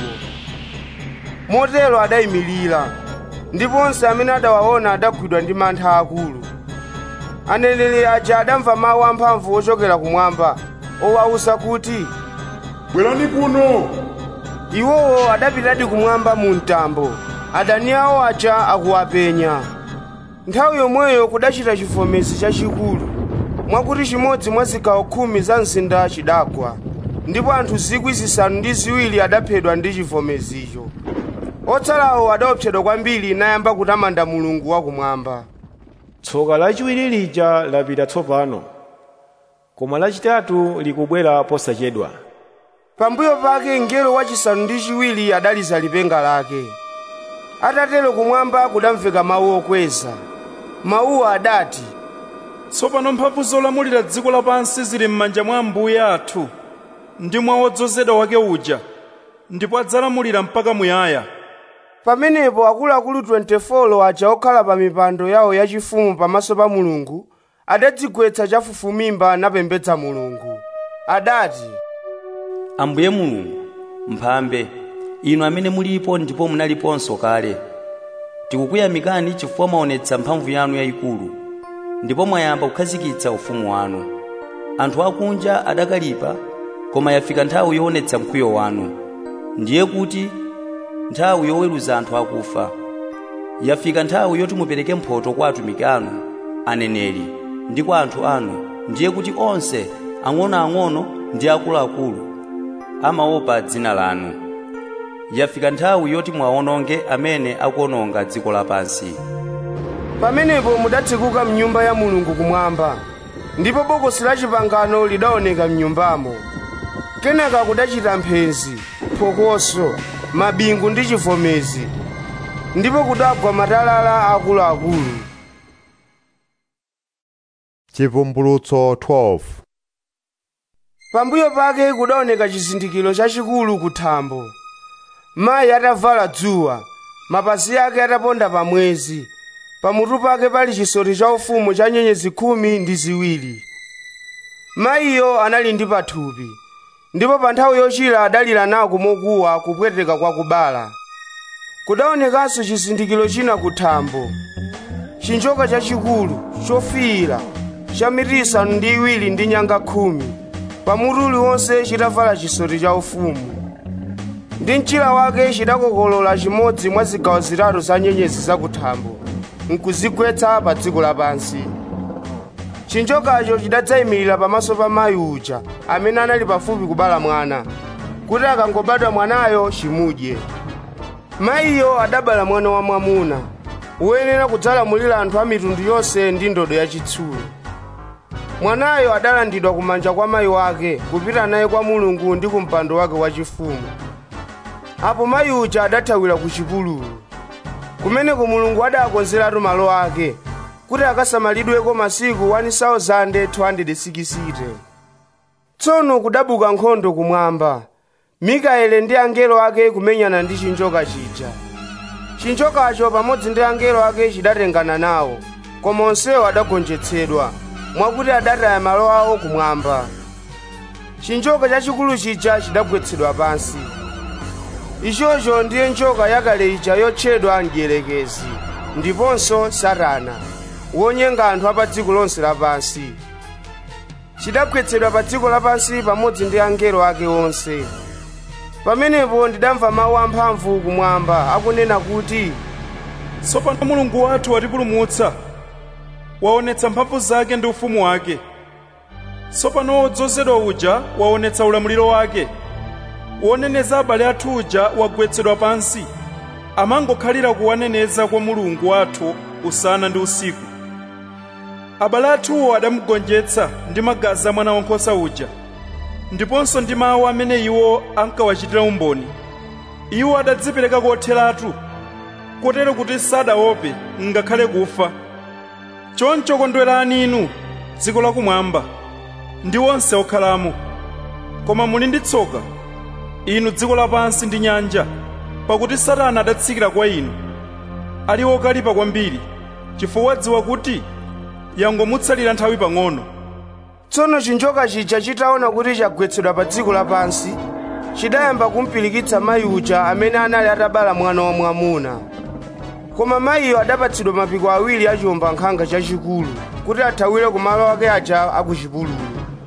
S3: motero adayimirira ndipo onse amene adawaona adagwidwa ndi mantha akulu aneneri aja adamva mawu amphamvu ochokera kumwamba owawuza kuti
S10: bwerani kuno
S3: iwowo adapitadi kumwamba mu mtambo adani awo aja akuwapenya nthawi yomweyo kudachita chivomezi chachikulu mwakuti chimodzi mwa zigawo khumi za mzinda chidagwa ndipo anthu zikwi zisanu ndi ziwiri adaphedwa ndi chivomezicho otsalawo adaopsedwa kwambiri nayamba kutamanda mulungu wakumwamba
S12: tsoka lachiwiri lija lapita tsopano koma lachitatu likubwera posachedwa
S3: pambuyo pake mngelo wachisanu ndi chiwiri adaliza lipenga lake atatero kumwamba kudamveka mawu okweza mawuwo adati
S5: tsopano mphamvu zolamulira dziko lapansi zili m'manja mwa ambuye athu ndi mwa wodzozedwa wake uja ndipo adzalamulira mpaka muyaya
S3: pamenepo akuluakulu 24 aja okhala pa mipando yawo yachifumu pamaso pa mulungu adadzigwetsa chafufumimba napembedza mulungu adati
S9: ambuye mulungu mphambe inu amene mulipo ndipo munaliponso kale tikukuyamikani chifukwa mwaonetsa mphamvu yanu yayikulu ndipo mwayamba kukhazikitsa ufumu wanu anthu akunja adakalipa koma yafika nthawi yoonetsa mkwiyo wanu ndiye kuti nthawi yoweruza anthu akufa yafika nthawi yoti mupereke mphotho kwa atumiki anu aneneri ndi kwa anthu anu ndiye kuti onse ang'onoang'ono ndi akuluakulu amaopa dzina lanu yafika nthawi yoti mwawononge amene akuononga dziko lapansi
S3: pamenepo mudatsekuka mnyumba ya mulungu kumwamba ndipo bokosi la chipangano lidaoneka mnyumbamo kenaka kudachita mphenzi phokoso mabingu ndi chivomezi ndipo kudagwa matalala akuluakulu
S1: chivumbulutso 12
S3: pambuyo pake kudaoneka chizindikiro chachikulu kuthambo mayi atavala dzuwa mapazi ake ataponda pa mwezi pamutu pake pali chisoti chaufumu cha nyenyezi khumi ndi ziwiri mayiyo anali ndi pathupi ndipo pa nthawi yochira adalira nako mokuwa kupweteka kwa kubala kudaonekanso chizindikiro china kuthambo chinjoka chachikulu chofiira cha mitu isanu ndi iwiri ndi nyanga khumi pamutu uliwonse chitavala chisoti chaufumu ndi mchira wake chidakokolola chimodzi mwa zigawo zitatu za nyenyezi zakuthambo nkuzigwetsa pa dziko lapansi chinjokacho chidadzayimirira pamaso pa mayi uja amene anali pafupi kubala mwana kuti akangobadwa mwanayo chimudye mayiyo adabala mwana wa mwamuna woyenera kudzalamulira anthu a mitundu yonse ndi ndodo yachitsulo mwanayo adalandidwa kumanja kwa mayi wake kupita naye kwa mulungu ndi kumpando wake wachifumu apo mayi uja adathawira ku chipululu kumeneko mulungu adakonzeratu malo ake kuti akasamalidweko masiku 1260 tsono kudabuka nkhondo kumwamba mikaeli ndi angelo ake kumenyana ndi chinjoka chija chinjokacho pamodzi ndi angelo ake chidatengana nawo koma onsewo adagonjetsedwa mwakuti adataya malo awo kumwamba chinjoka chachikulu chija chidagwetsedwa pansi ichocho ndiye njoka yakale ija yotchedwa mdierekezi ndiponso satana wonyenga anthu apa dziko lonse lapansi chidagwetsedwa pa dziko lapansi pamodzi ndi angelo ake onse pamenepo ndidamva mawu amphamvu kumwamba akunena kuti
S5: tsopano mulungu wathu watipulumutsa waonetsa mphamvu zake ndi ufumu wake tsopano wodzozedwa uja waonetsa ulamuliro wake woneneza abale athu uja wagwetsedwa pansi amangokhalira kuwaneneza kwa mulungu wathu usana ndi usiku abale athuwo adamugonjetsa ndi magazi a mwana wankhosa uja ndiponso ndi mawu amene iwo ankawachitira umboni iwo adadzipereka kotheratu kotero kuti sadaope ngakhale kufa choncho kondwerani inu dziko lakumwamba ndi onse okhalamo koma muli ndi tsoka inu dziko lapansi ndi nyanja pakuti satana adatsikira kwa inu ali wokalipa kwambiri chifukwa wadziwa kuti yangomutsalira nthawi pang'ono
S3: tsono chinjoka chija chitaona kuti chagwetsedwa pa dziko lapansi chidayamba kumpirikitsa mayi uja amene anali atabala mwana wa mwamuna koma mayiyo adapatsidwa mapiko awiri a chiwombankhanga chachikulu kuti athawire ku malo ake aja akuchipululu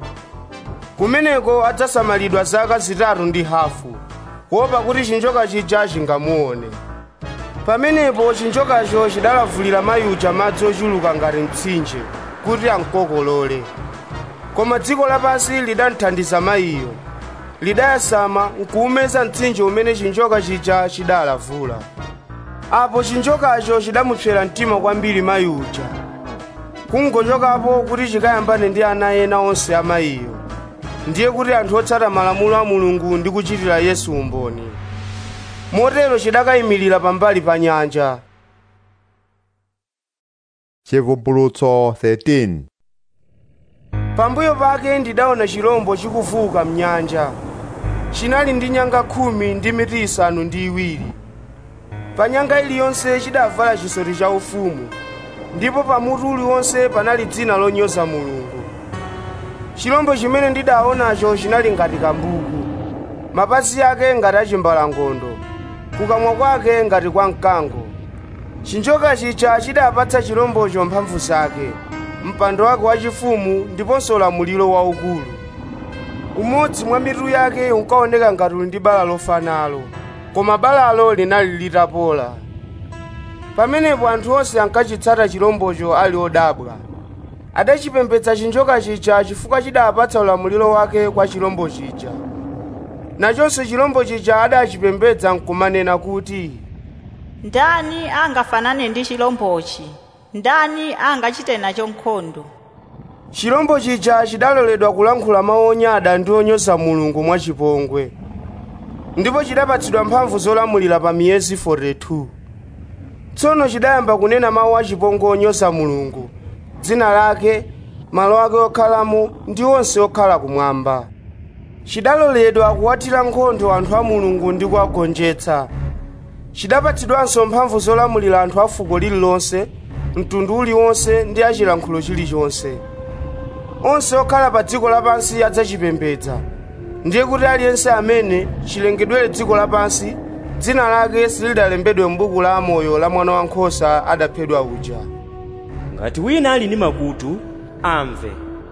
S3: kumeneko adzasamalidwa zaka zitatu ndi hafu kuopa kuti chinjoka chija chingamuone pamenepo chinjokacho chidalavulira mayi uja madzi ochuluka ngati mtsinje kuti amkokolole koma dziko lapansi lidamthandiza mayiyo lidayasama nkuumeza mtsinje umene chinjoka chija chidalavula apo chinjokacho chidamupsera mtima kwambiri mayi uja kungochokapo kuti chikayambane ndi ana ena onse a mayiyo ndiye kuti anthu otsata malamulo a mulungu ndi kuchitira yesu umboni motero chidakayimirira pambali pa nyanja
S1: chivumbulutso 13
S3: pambuyo pake ndidaona chirombo chikufuka mnyanja chinali ndi nyanga khumi ndi mitu isanu ndi iwiri pa nyanga iliyonse chidavala chisoti cha ufumu ndipo pamutu uliwonse panali dzina lonyoza mulungu chirombo chimene ndidaonacho chinali ngati kambuku mapazi ake ngati achimbalangondo kukamwa kwake ngati kwa mkango chinjoka chija chidapatsa chirombocho mphamvu zake mpando wake wachifumu ndiponso ulamuliro waukulu umodzi mwa mitu yake unkaoneka ngati uli ndi bala lofanalo koma balalo linali litapola pamenepo anthu onse ankachitsata chirombocho ali odabwa adachipembedza chinjoka chija chifukwa chidapatsa ulamuliro wake kwa chilombo chija nachonso chilombo chija adachipembedza nkumanena kuti
S18: ndani angafanane ndi chilombochi ndani angachite nacho nkhondo
S3: chilombo chija chidaloledwa kulankhula mawu onyada ndi onyoza mulungu mwachipongwe ndipo chidapatsidwa mphamvu zolamulira pa miyezi 42 tsono chidayamba kunena mawu achipongwe onyoza mulungu dzina lake malo ake okhalamo ndi onse okhala kumwamba chidaloledwa kuwatira nkhondo anthu a mulungu ndi kuwagonjetsa chidapatsidwanso mphamvu zolamulira anthu a fuko lililonse mtundu uliwonse ndi achilankhulo chilichonse onse okhala pa dziko lapansi adzachipembedza ndiye kuti aliyense amene chilengedwere dziko lapansi dzina lake silidalembedwe m'buku la amoyo la mwana wankhosa adaphedwa uja
S7: ngati wina ali ndi makutu amve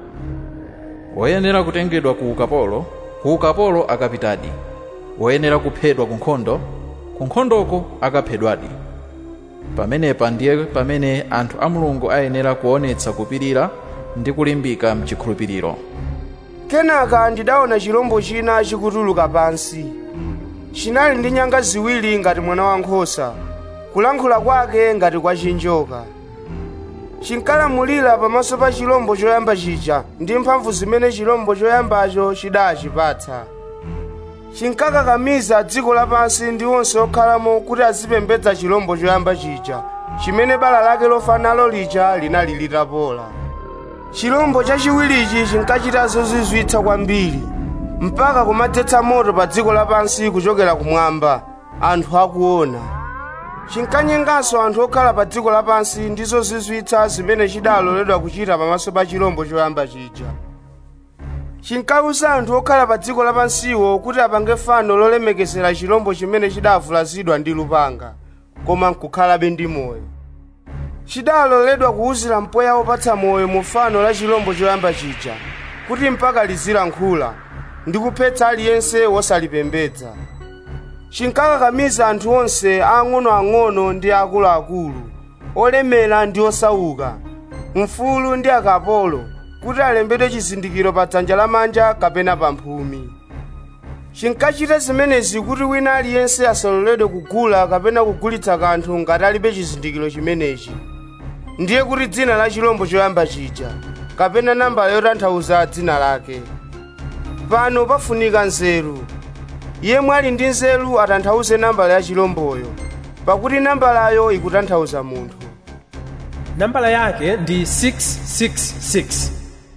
S17: woyenera kutengedwa ku ukapolo ku ukapolo akapitadi woyenera kuphedwa ku nkhondo ku nkhondoko akaphedwadi pamenepa ndiye pamene anthu a mulungu ayenera kuonetsa kupirira ndi kulimbika mchikhulupiriro
S3: kenaka ndidaona chilombo china chikutuluka pansi chinali ndi nyanga ziwiri ngati mwana wankhosa kulankhula kwake ngati kwa chinjoka chinkalamulira pamaso pa chilombo choyamba chija ndi mphamvu zimene chilombo choyambacho chidachipatsa chinkakakamiza dziko lapansi ndi onse okhalamo kuti azipembedza chilombo choyamba chija chimene bala lake lofa nalo lija linali litapola chilombo chachiwirichi chinkachita zozizwitsa kwambiri mpaka kumadzetsa moto pa dziko lapansi kuchokera kumwamba anthu akuona chinkanyenganso anthu okhala pa dziko lapansi ndi zozizwitsa zimene chidaloledwa kuchita pamaso pa chilombo choyamba chija chinkawuza anthu okhala pa dziko lapansiwo kuti apange fano lolemekezera chilombo chimene chidavulazidwa ndi lupanga koma nkukhalabe ndi moyo chidaloledwa kuwuzira mpweya wopatsa moyo mu fano la chilombo choyamba chija kuti mpaka lizilankhula ndi kuphetsa aliyense wosalipembedza chinkakakamiza anthu onse ang'onoang'ono ndi akuluakulu olemera ndi osauka mfulu ndi akapolo kuti alembedwe chizindikiro pa dzanja lamanja kapena pa mphumi chinkachita zimenezi kuti wina aliyense asaloledwe kugula kapena kugulitsa kanthu ngati alibe chizindikiro chimenechi ndiye kuti dzina la chilombo choyamba chija kapena nambala yotanthauza dzina lake pano pafunika nzeru yemwe ali ndi nzeru atanthauze nambala ya chilomboyo pakuti nambalayo ikutanthauza munthu
S19: nambala yake ndi 666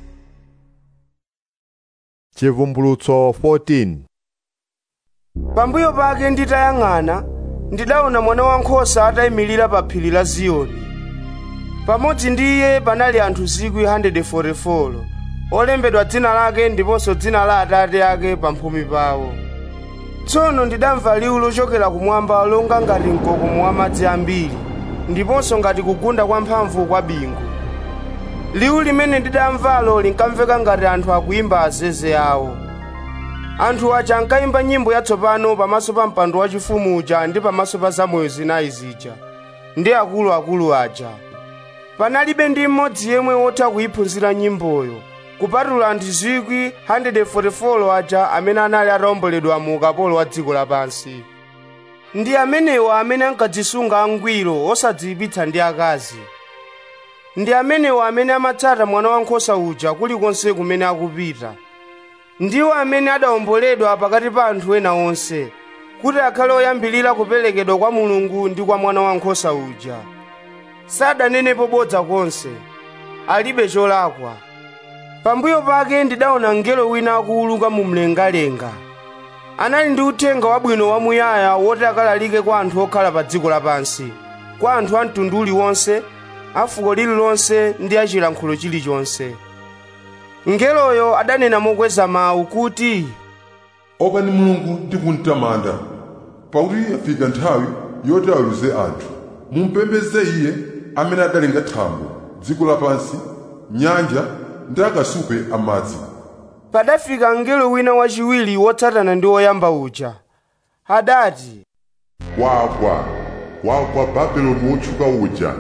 S1: chivumbulutso 14
S3: pambuyo pake nditayang'ana ndidaona mwana wankhosa atayimirira pa phiri la ziyoni pamodzi ndi iye panali anthu 144 olembedwa dzina lake ndiponso dzina la atate ake pamphumi pawo tsono ndidamva liwu lochokera kumwamba longa ngati mkokomo wa madzi ambiri ndiponso ngati kugunda kwa mphamvu kwa bingu liwu limene ndidamvalo linkamveka ngati anthu akuyimba azeze awo anthu aja ankayimba nyimbo yatsopano pamaso pa mpando wachifumu uja ndi pamaso pa zamoyo zinayi zija ndi akuluakulu aja panalibe ndi mmodzi yemwe wotha kuyiphunzira nyimboyo kupatula anthu 144 aja amene anali atawomboledwa mu ukapolo wa dziko lapansi ndi amenewa amene ankadzisunga angwiro osadziyipitsa ndi akazi ndi amenewa amene amatsata mwana wankhosa uja kulikonse kumene akupita ndiwo amene adawomboledwa pakati pa anthu ena onse kuti akhale oyambirira kuperekedwa kwa mulungu ndi kwa mwana wankhosa uja sadanenepo bodza konse alibe cholakwa pambuyo pake ndidaona mngelo wina akuwuluka mu mlengalenga anali ndi uthenga wabwino wamuyaya woti akalalike kwa anthu okhala pa dziko lapansi kwa anthu a mtundu uliwonse a fuko lililonse ndi achilankhulo chilichonse mngeloyo adanena mokweza mawu kuti
S10: opani mulungu ndi kumtamanda pakuti yafika nthawi yoti aweruze anthu mumpembedze iye amene adalenga thambo dziko lapansi nyanja ndi akasupe amadzi
S3: padafika mngelo wina wachiwiri wotsatana ndi woyamba uja adati
S10: wagwa wagwa babeloni wotchuka uja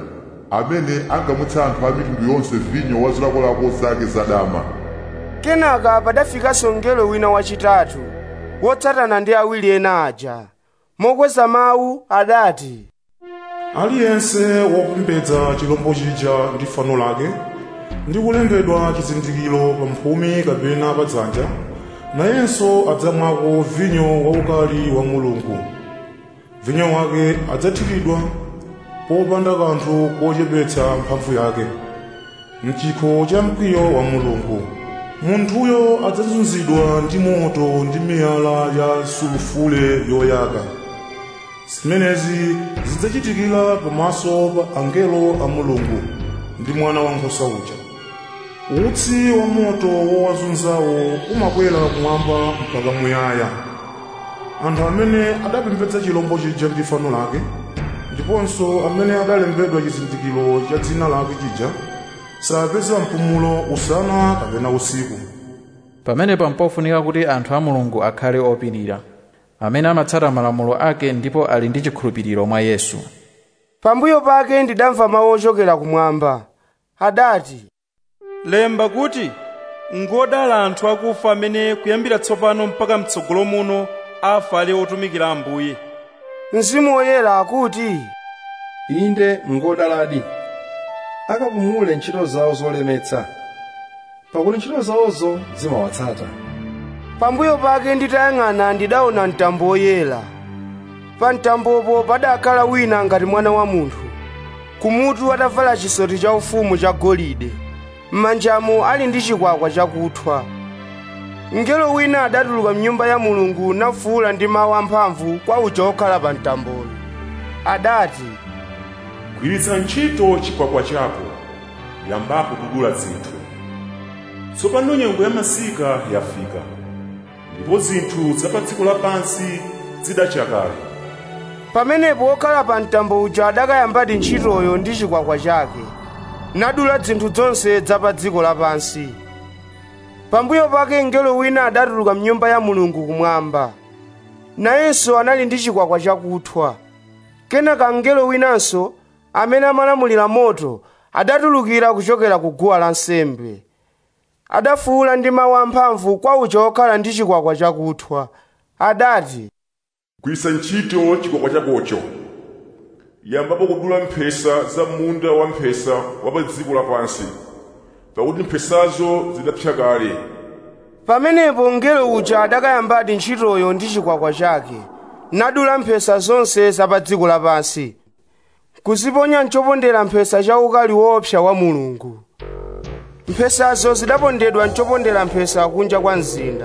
S10: amene angamutsa anthu a mitundu yonse vinyo wa zilakolako zake zadama
S3: kenaka padafikanso mngelo wina wachitatu wotsatana ndi awiri ena aja mokweza mawu adati
S15: aliyense wopembedza chilombo chija ndi fano lake ndi kulembedwa chizindikiro pa mphumi kapena pa dzanja nayenso adzamwako vinyo waukali wa mulungu vinyo wake adzathiridwa popanda kanthu kochepetsa mphamvu yake mchikho cha mkwiyo wa mulungu munthuyo adzazunzidwa ndi moto ndi miyala ya sulufule yoyaka zimenezi zidzachitikira pamaso pa angelo a mulungu ndi mwana wankhosa uja utsi wa moto wowazunzawo umakwera kumwamba mpaka muyaya anthu amene adapembedza chilombo chija ndi fano lake ndiponso amene adalembedwa chizindikiro cha dzina lake chija sapeza mpumulo usana kapena usiku
S17: pamenepa mpofunika kuti anthu a mulungu akhale opirira amene amatsata malamulo ake ndipo ali ndi chikhulupiriro mwa yesu
S3: pambuyo pake ndidamva mawu ochokera kumwamba adati
S5: lemba kuti ngodala anthu akufa amene kuyambira tsopano mpaka mtsogolo muno afa ali otumikira ambuye
S3: mzimu woyera akuti
S6: inde ngodaladi akapumule ntchito zawo zolemetsa pakuti ntchito zawozo zimawatsata
S3: pambuyo pake nditayang'ana ndidaona mtambo woyera pa mtambopo padakhala wina ngati mwana wa munthu kumutu atavala chisoti cha ufumu cha golide m'manjamo ali ndi chikwakwa chakuthwa mngelo wina adatuluka mnyumba ya mulungu nafuwula ndi mawu amphamvu kwa uja wokhala pa mtamboyo adati
S15: gwiritsa ntchito chikwakwa chako yambapo kudula zinthu tsopano nyengo ya masika yafika ndipo zinthu za pa dziko lapansi zidacha kale
S3: pamenepo wokhala pa mtambo uja adakayambadi ntchitoyo ndi chikwakwa chake nadula zinthu zonse za pa dziko lapansi pambuyo pake mngelo wina adatuluka mnyumba ya mulungu kumwamba nayenso anali ndi chikwakwa chakuthwa kenaka mngelo winanso amene amalamulira moto adatulukira kuchokera ku guwa lansembe adafuwula ndi mawu amphamvu kwa uja wokhala ndi chikwakwa chakuthwa adati
S15: gwiritsa ntchito chikwakwa chakocho yambapo kudula mphesa za munda wa mphesa wa pa dziko lapansi pakuti mphesazo zidapsa kale
S3: pamenepo mngelo uja adakayambadi ntchitoyo ndi chikwakwa chake nadula mphesa zonse za pa dziko lapansi kuziponya mchopondera mphesa cha ukali woopsa wa mulungu mphesazo zidapondedwa mchopondera mphesa kunja kwa mzinda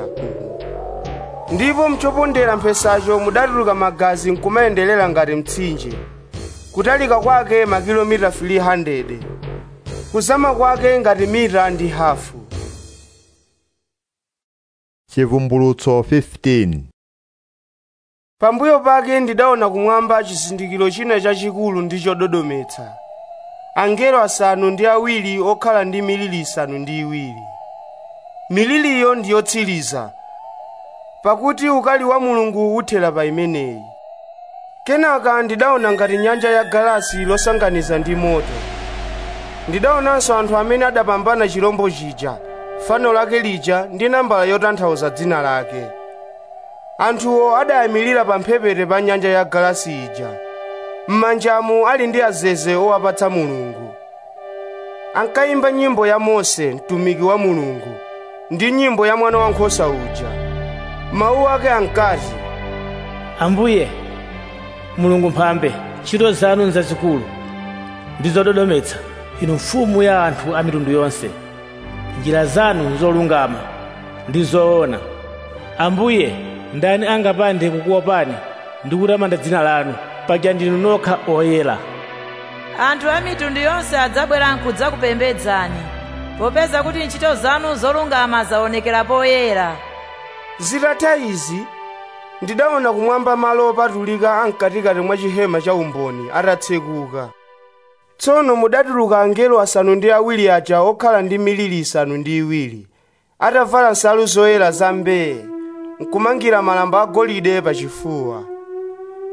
S3: ndipo mchopondera mphesacho mudatuluka magazi nkumayenderera ngati mtsinje kutalika kwake makilomita 300 kuzama kwake ngati mita ndi hafu
S1: chivumbulutso 15
S3: pambuyo pake ndidaona kumwamba chizindikiro china chachikulu ndi chododometsa angelo asanu ndi awiri okhala ndi miliri isanu ndi iwiri miliriyo ndi yotsiriza pakuti ukali wa mulungu uthera pa imeneyi kenaka ndidaona ngati nyanja ya galasi losanganiza ndi moto ndidaonanso anthu amene adapambana chirombo chija fano lake lija ndi nambala yotanthauza dzina lake anthuwo adayimirira pa mphepete pa nyanja ya galasi ija m'manjamo ali ndi azeze owapatsa mulungu ankayimba nyimbo ya mose mtumiki wa mulungu ndi nyimbo ya mwana wankhosa uja mawu ake ankati
S20: ambuye mulungu mphambe ntchito zanu nzazikulu ndi zododometsa inu mfumu ya anthu a mitundu yonse njira zanu nzolungama ndi zoona ambuye ndani angapande kukuopani ndi kutamanda dzina lanu paja ndinu nokha oyera
S11: anthu a mitundu yonse adzabwera n'kudzakupembedzani popeza kuti ntchito zanu zolungama zaonekera poyera
S3: zitatha izi ndidaona kumwamba malo opatulika amkatikati mwa chihema cha umboni atatsekuka tsono mudatuluka angelo asanu ndi awiri aja okhala ndi miliri isanu ndi iwiri atavala nsalu zoyera za mbee nkumangira malamba agolide pachifuwa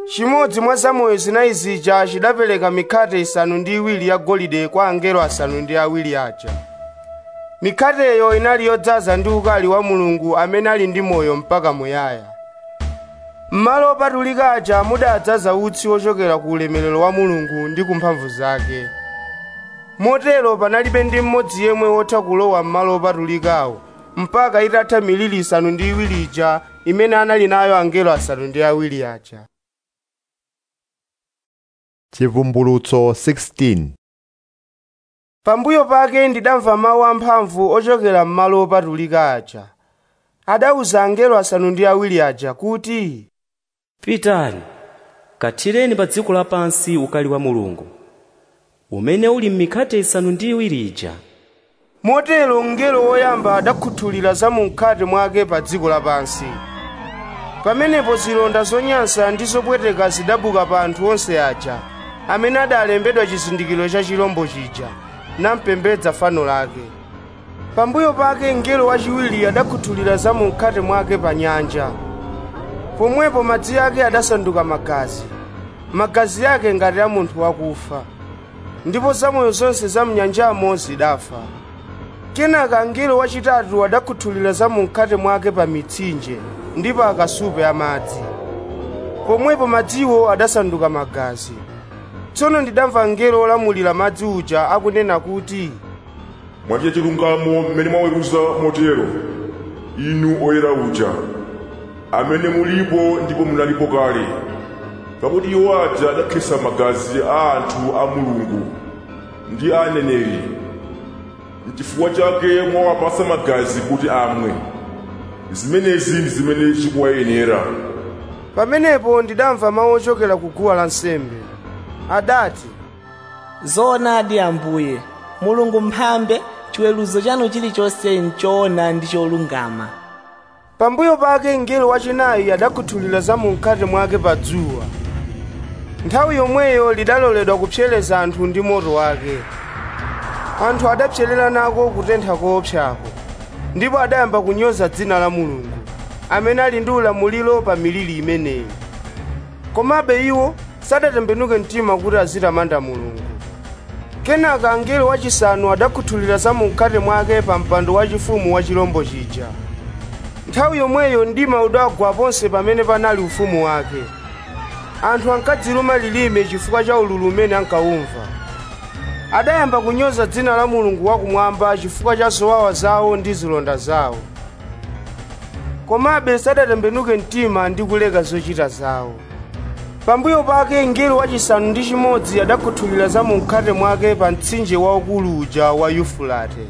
S3: chimodzi mwa zamoyo zinayi zija chidapereka mikhate isanu ndi iwiri ya golide kwa angelo asanu ndi awiri aja mikhateyo inali yodzaza ndi ukali wa mulungu amene ali ndi moyo mpaka muyaya m'malo opatulika aja mudadzaza utsi wochokera ku ulemerero wa mulungu ndi ku mphamvu zake motero panalibe ndi mmodzi yemwe wotha kulowa m'malo opatulikawo mpaka itatha miliri isanu ndi iwiri ija imene anali nayo angelo asanu ndi awiri aja
S1: chivumbulutso 16
S3: pambuyo pake ndidamva mawu amphamvu ochokera m'malo opatulika aja adawuza angelo asanu ndi awiri aja kuti
S7: pitani kathireni pa dziko lapansi ukali wa mulungu umene uli m'mikhate isanu ndi iwiri ija
S3: motero mngelo woyamba adakhuthulira za mu mkhate mwake pa dziko lapansi pamenepo zilonda zonyansa ndi zopweteka zidabuka pa anthu onse aja amene adalembedwa chizindikiro cha chilombo chija nampembedza fano lake pambuyo pake mngelo wachiwiri adakhuthulira za mu mkhate mwake pa nyanja pomwepo madzi ake adasanduka magazi magazi ake ngati a munthu wakufa ndipo zamoyo zonse za mnyanjamo zidafa kenaka mngelo wachitatu adakhuthulira za mu mkhate mwake pa mitsinje ndi pa akasupe amadzi pomwepo madziwo adasanduka magazi tsono ndidamva mngelo wolamulira madzi uja akunena kuti
S15: mwachita chilungamo mmene mwaweruza motero inu oyera uja amene mulipo ndipo munalipo kale pakuti iwo aja adakhetsa magazi a anthu a mulungu ndi a aneneri n'chifukwa chake mwawapasa magazi kuti amwe zimenezi ndi zimene zikuwayenera
S3: pamenepo ndidamva mawu ochokera ku guwa lansembe adati
S21: zoonadi ambuye mulungu mphambe chiweruzo chanu chilichonse nchoona ndi cholungama
S3: pambuyo pake mngelo wachinayi adakhuthulira za mu mkhate mwake pa dzuwa nthawi yomweyo lidaloledwa kupsereza anthu ndi moto wake anthu adapserera nako kutentha koopsako ndipo adayamba kunyoza dzina la mulungu amene ali ndi ulamuliro pa miliri imeneyi komabe iwo sadatembenuke mtima kuti azitamanda mulungu kenaka angelo wachisanu adakhuthulira za mu mkhate mwake pa mpando wachifumu wa chilombo chija nthawi yomweyo mdima udagwa ponse pamene panali ufumu wake anthu ankadziluma lilime chifukwa cha ululu umene ankawumva adayamba kunyoza dzina la mulungu wakumwamba chifukwa cha zowawa zawo ndi zilonda zawo komabe sadatembenuke mtima ndi kuleka zochita zawo pambuyo pake mngelo wachisanu ndi chimodzi adakhuthulira za mu mkhate mwake pa mtsinje waukulu uja wa yufulate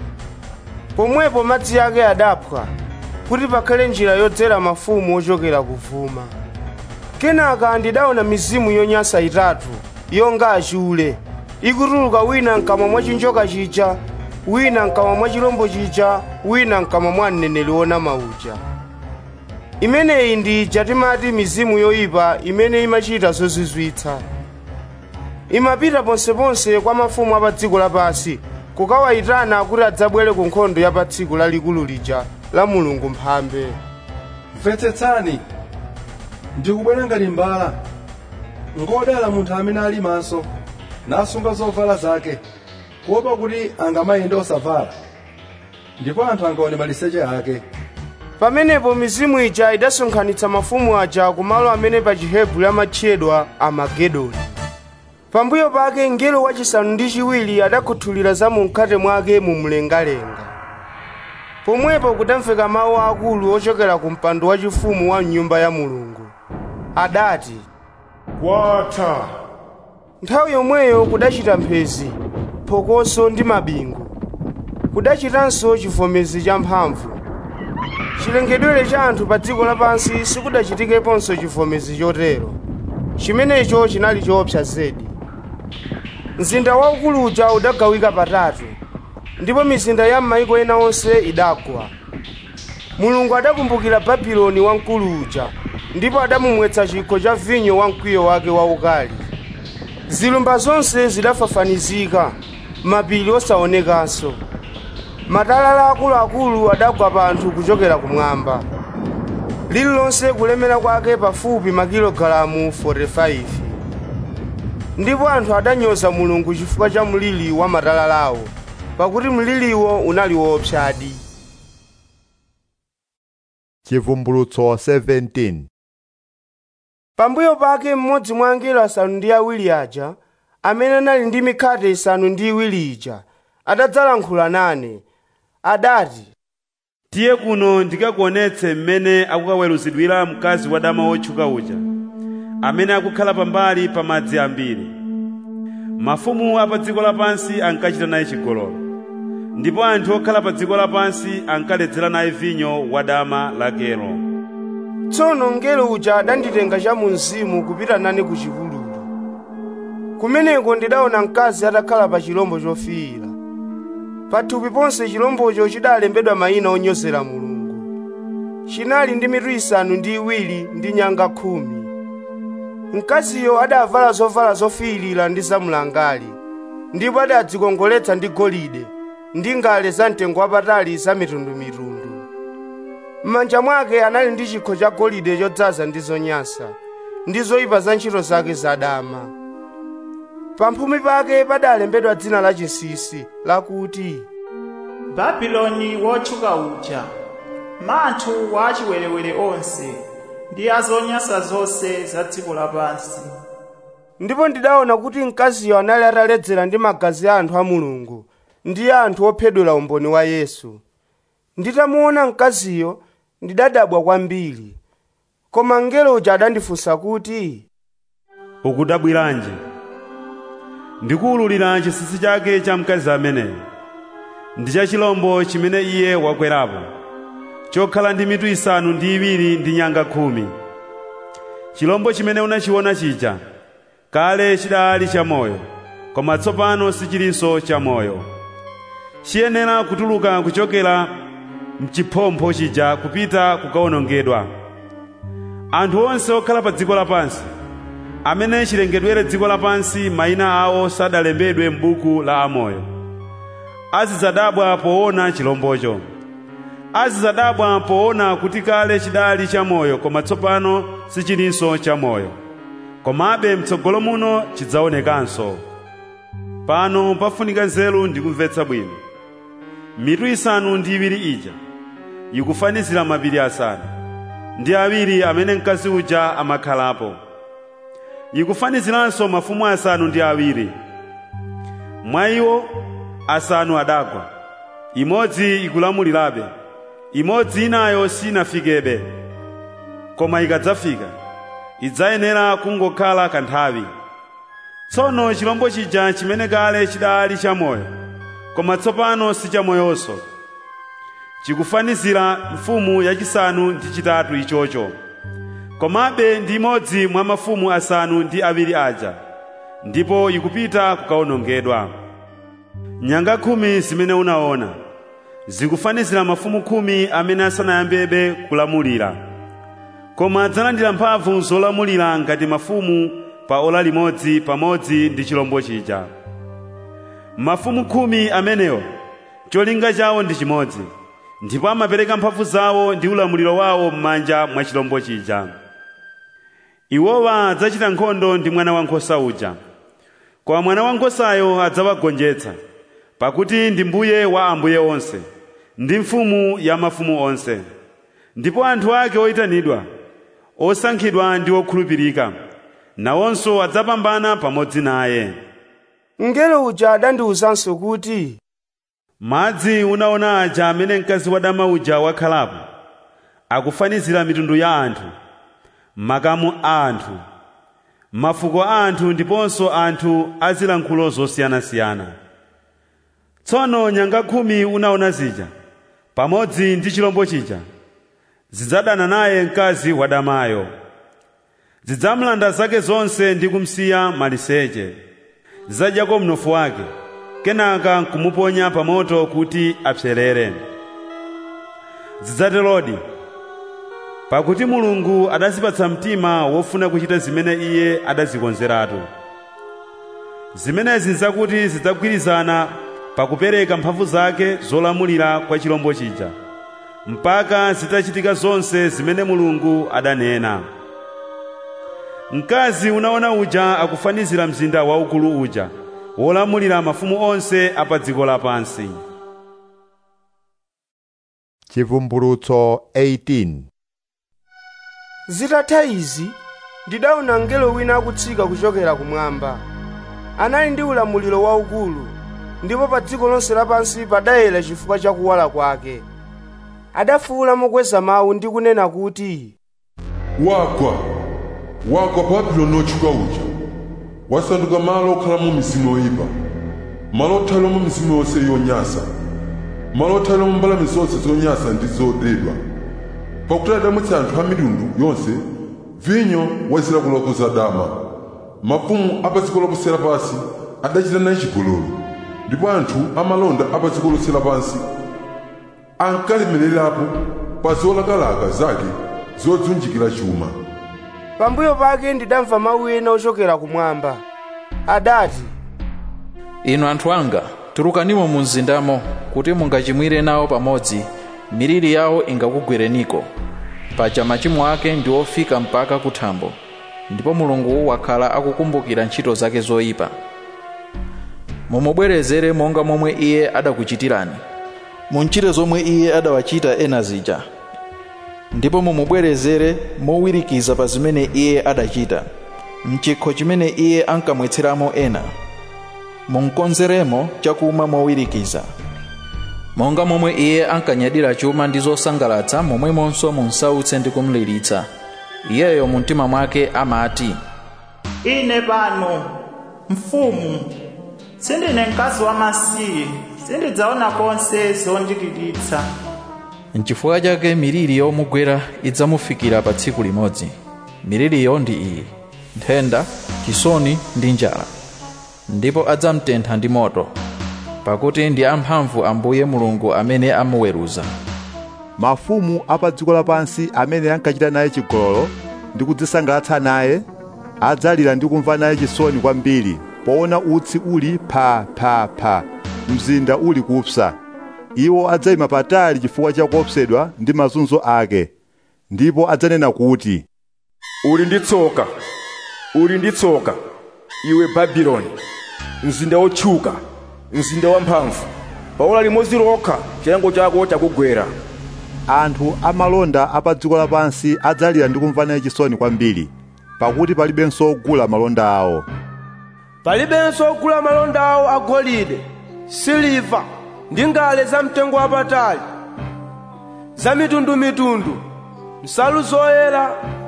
S3: pomwepo madzi ake adaphwa kuti pakhale njira yodzera mafumu ochokera kuvuma kenaka ndidaona mizimu yonyansa itatu yonga achule ikutuluka wina mkamwa mwa chinjoka chija wina mkamwa mwa chilombo chija wina mkamwa mwa mneneri wonama uja imeneyi ndi ija timati mizimu yoyipa imene imachita zozizwitsa imapita ponseponse kwa mafumu a pa dziko lapansi kukawayitana kuti adzabwere ku nkhondo ya pa tsiku lalikulu lija la mulungu mphambe
S6: mvetsetsani ndikubwera ngati mbala ngodala munthu amene ali maso nasunga zovala zake kuopa kuti angamayende osavala ndipo anthu angaone maliseche ake
S3: pamenepo mizimu ija idasonkhanitsa mafumu aja kumalo amene pa chihebri amatchedwa amagedoni pambuyo pake mngelo wachisanu ndi chiwiri adakhuthulira za mu mkhate mwake mu mlengalenga pomwepo kudamveka mawu akulu ochokera ku mpando wachifumu wa mnyumba ya mulungu adati
S15: kwatha
S3: nthawi yomweyo kudachita mphezi phokoso ndi mabingu kudachitanso chivomezi cha mphamvu chilengedwere cha anthu pa dziko lapansi sikudachitikeponso chivomezi chotero chimenecho chinali choopsa zedi mzinda waukulu uja udagawika patatu ndipo mizinda ya m'mayiko ena onse idagwa mulungu adakumbukira babuloni wamkulu uja ndipo adamumwetsa chikho cha vinyo wa mkwiyo wake waukali zilumba zonse zidafafanizika mapiri osaonekanso matalala akuluakulu adagwa pa anthu kuchokera kumwamba lililonse kulemera kwake pafupi makilogalamu 45 ndipo anthu adanyoza mulungu chifukwa cha mliri wa matalalawo pakuti mliriwo unali woopsadi
S1: chivumbulutso 17
S3: pambuyo pake mmodzi mwa angelo asanu ndi awiri aja amene anali ndi mikhate isanu ndi iwiri ija adadzalankhula nane adati
S2: tiye kuno ndikakuonetse mmene akukaweruzidwira mkazi wadama wotchuka uja amene akukhala pambali pa madzi ambiri mafumu a pa dziko lapansi ankachita naye chigololo ndipo anthu okhala pa dziko lapansi ankaledzera naye vinyo wadama lakelo
S3: tsono mngelo uja adanditenga cha mu mzimu kupita nane ku chipululu kumeneko ndidaona mkazi atakhala pa chilombo chofiira pathupi ponse chilombocho chidalembedwa mayina onyozera mulungu chinali ndi mitu isanu ndi iwiri ndi nyanga khumi mkaziyo adavala zovala zofiirira ndi zamlangali ndipo adadzikongoletsa ndi golide ndi ngale za mtengo wapatali za mitundumitundu m'manja mwake anali ndi chikho cha golide chodzaza ndi zonyansa ndi zoyipa za ntchito zake zadama pamphumi pake padalembedwa dzina lachinsinsi lakuti
S4: babuloni wotchuka uja manthu wa achiwerewere onse ndi azonyansa zonse za dziko lapansi
S3: ndipo ndidaona kuti mkaziyo anali ataledzera ndi magazi a anthu a mulungu ndi a anthu ophedwera umboni wa yesu nditamuona mkaziyo ndidadabwa kwambiri koma mngelo uja adandifunsa kuti
S2: ukudabwiranji ndikuwululira chinsinsi chake cha mkazi ameneyo ndi cha chilombo chimene iye wakwerapo chokhala ndi mitu isanu ndi iwiri ndi nyanga khumi chilombo chimene unachiona chija kale chidali chamoyo koma tsopano sichilinso chamoyo chiyenera kutuluka kuchokera mchiphompho chija kupita kukawonongedwa anthu onse okhala pa dziko lapansi amene chilengedwere dziko lapansi mayina awo sadalembedwe m'buku la amoyo azidzadabwa poona chilombocho azidzadabwa poona kuti kale chidali chamoyo koma tsopano sichilinso chamoyo komabe mtsogolo muno chidzaonekanso pano pafunika nzeru ndi kumvetsa bwino mitu isanu ndi iwiri ija ikufanizira mapiri asanu ndi awiri amene mkazi uja amakhalapo ikufaniziranso mafumu asanu ndi awiri mwa iwo asanu adagwa imodzi ikulamulirabe imodzi inayo sinafikebe koma ikadzafika idzayenera kungokhala kanthawi tsono chilombo chija chimene kale chidali chamoyo koma tsopano si chamoyonso chikufanizira mfumu yachisanu ndi chitatu ichocho komabe ndi imodzi mwa mafumu asanu ndi awiri aja ndipo ikupita kukawonongedwa nyanga khumi zimene unaona zikufanizira mafumu khumi amene asanayambebe kulamulira koma adzalandira mphamvu zolamulira ngati mafumu pa ola limodzi pamodzi ndi chilombo chija mafumu khumi amenewo cholinga chawo ndi chimodzi ndipo amapereka mphamvu zawo ndi ulamuliro wawo m'manja mwa chilombo chija iwowa adzachita nkhondo ndi mwana wankhosa uja koma mwana wankhosayo adzawagonjetsa pakuti ndi mbuye wa ambuye onse ndi mfumu ya mafumu onse ndipo anthu ake oyitanidwa osankhidwa ndi okhulupirika nawonso adzapambana pamodzi naye
S3: mngelo uja adandiwuzanso kuti
S2: madzi unaona aja amene mkazi wadama uja wakhalapo akufanizira mitundu ya anthu makamu a anthu mafuko a anthu ndiponso anthu azilankhulo zosiyanasiyana tsono nyanga khumi unaona zija pamodzi ndi chilombo chija zidzadana naye mkazi wadamayo zidzamlanda zake zonse ndi kumsiya maliseche zidzadyako mnofu wake kenaka nkumuponya pa moto kuti apserere zidzaterodi pakuti mulungu adazipatsa mtima wofuna kuchita zimene iye adazikonzeratu zimenezi nzakuti zidzagwirizana pakupereka mphamvu zake zolamulira kwa chilombo chija mpaka zitachitika zonse zimene mulungu adanena mkazi unaona uja akufanizira mzinda waukulu uja wolamulira mafumu onse apa dziko lapansi
S1: chivumbulutso 18
S3: zitatha izi ndidaona mngelo wina akutsika kuchokera kumwamba anali ndi ulamuliro waukulu ndipo pa dziko lonse lapansi padayera chifukwa cha kuwala kwake adafuwula mokweza mawu ndi kunena kuti
S10: wagwa wagwa babuloni otchuka uja wasanduka malo okhalamo mizimu yoyipa malo othaliramo mizimu yonse yonyansa malo othaliramo mbalame zonse zonyansa ndi zodedwa pakuti adamwetsa anthu a mitundu yonse vinyo wa zilakolako za dama mafumu a pa dziko lonse lapansi adachita naye chigololo ndipo anthu amalonda a pa dziko lonse lapansi ankalemererapo pa zolakalaka zake zodzunjikira chuma
S3: pambuyo pake ndidamva mawu ena ochokera kumwamba adati
S17: inu anthu anga tulukanimo mu mzindamo kuti mungachimwire nawo pamodzi miliri yawo ingakugwereniko paja machimo ake ndi ofika mpaka kuthambo ndipo mulungu wakhala akukumbukira ntchito zake zoyipa mumubwerezere monga momwe iye adakuchitirani munchite zomwe iye adawachita ena zija ndipo mumubwerezere mowirikiza pa zimene iye adachita mchikho chimene iye ankamwetseramo ena munkonzeremo chakumwa mowirikiza monga momwe iye ankanyadira chuma ndi zosangalatsa momwemonso munsautse ndi kumliritsa iyeyo mu mtima mwake amati
S4: ine pano mfumu sindine mkazi wamasiye sindidzaona konse zondiliritsa
S17: nchifukwa chake miliri yomugwera idzamufikira pa tsiku limodzi miliriyo ndi iyi nthenda chisoni ndi njala ndipo adzamtentha ndi moto pakuti ndi amphamvu ambuye mulungu amene amuweruza
S1: mafumu a pa dziko lapansi amene ankachita naye chigololo ndi kudzisangalatsa naye adzalira ndi kumva naye chisoni kwambiri poona utsi uli pha pha pha mzinda uli kupsa iwo adzayima patali chifukwa cha kuopsedwa ndi mazunzo ake ndipo adzanena kuti
S12: uli ndi tsoka uli ndi tsoka iwe babuloni mzinda wotchuka mzinda wamphamvu paola limodzi lokha chilango chako chakugwera
S1: anthu amalonda a pa dziko lapansi adzalira ndi kumva naye chisoni kwambiri pakuti palibenso ogula malonda awo
S3: palibenso ogula malonda awo agolide siliva ndi ngale zamtengo wapatali za mitundumitundu nsalu zoyera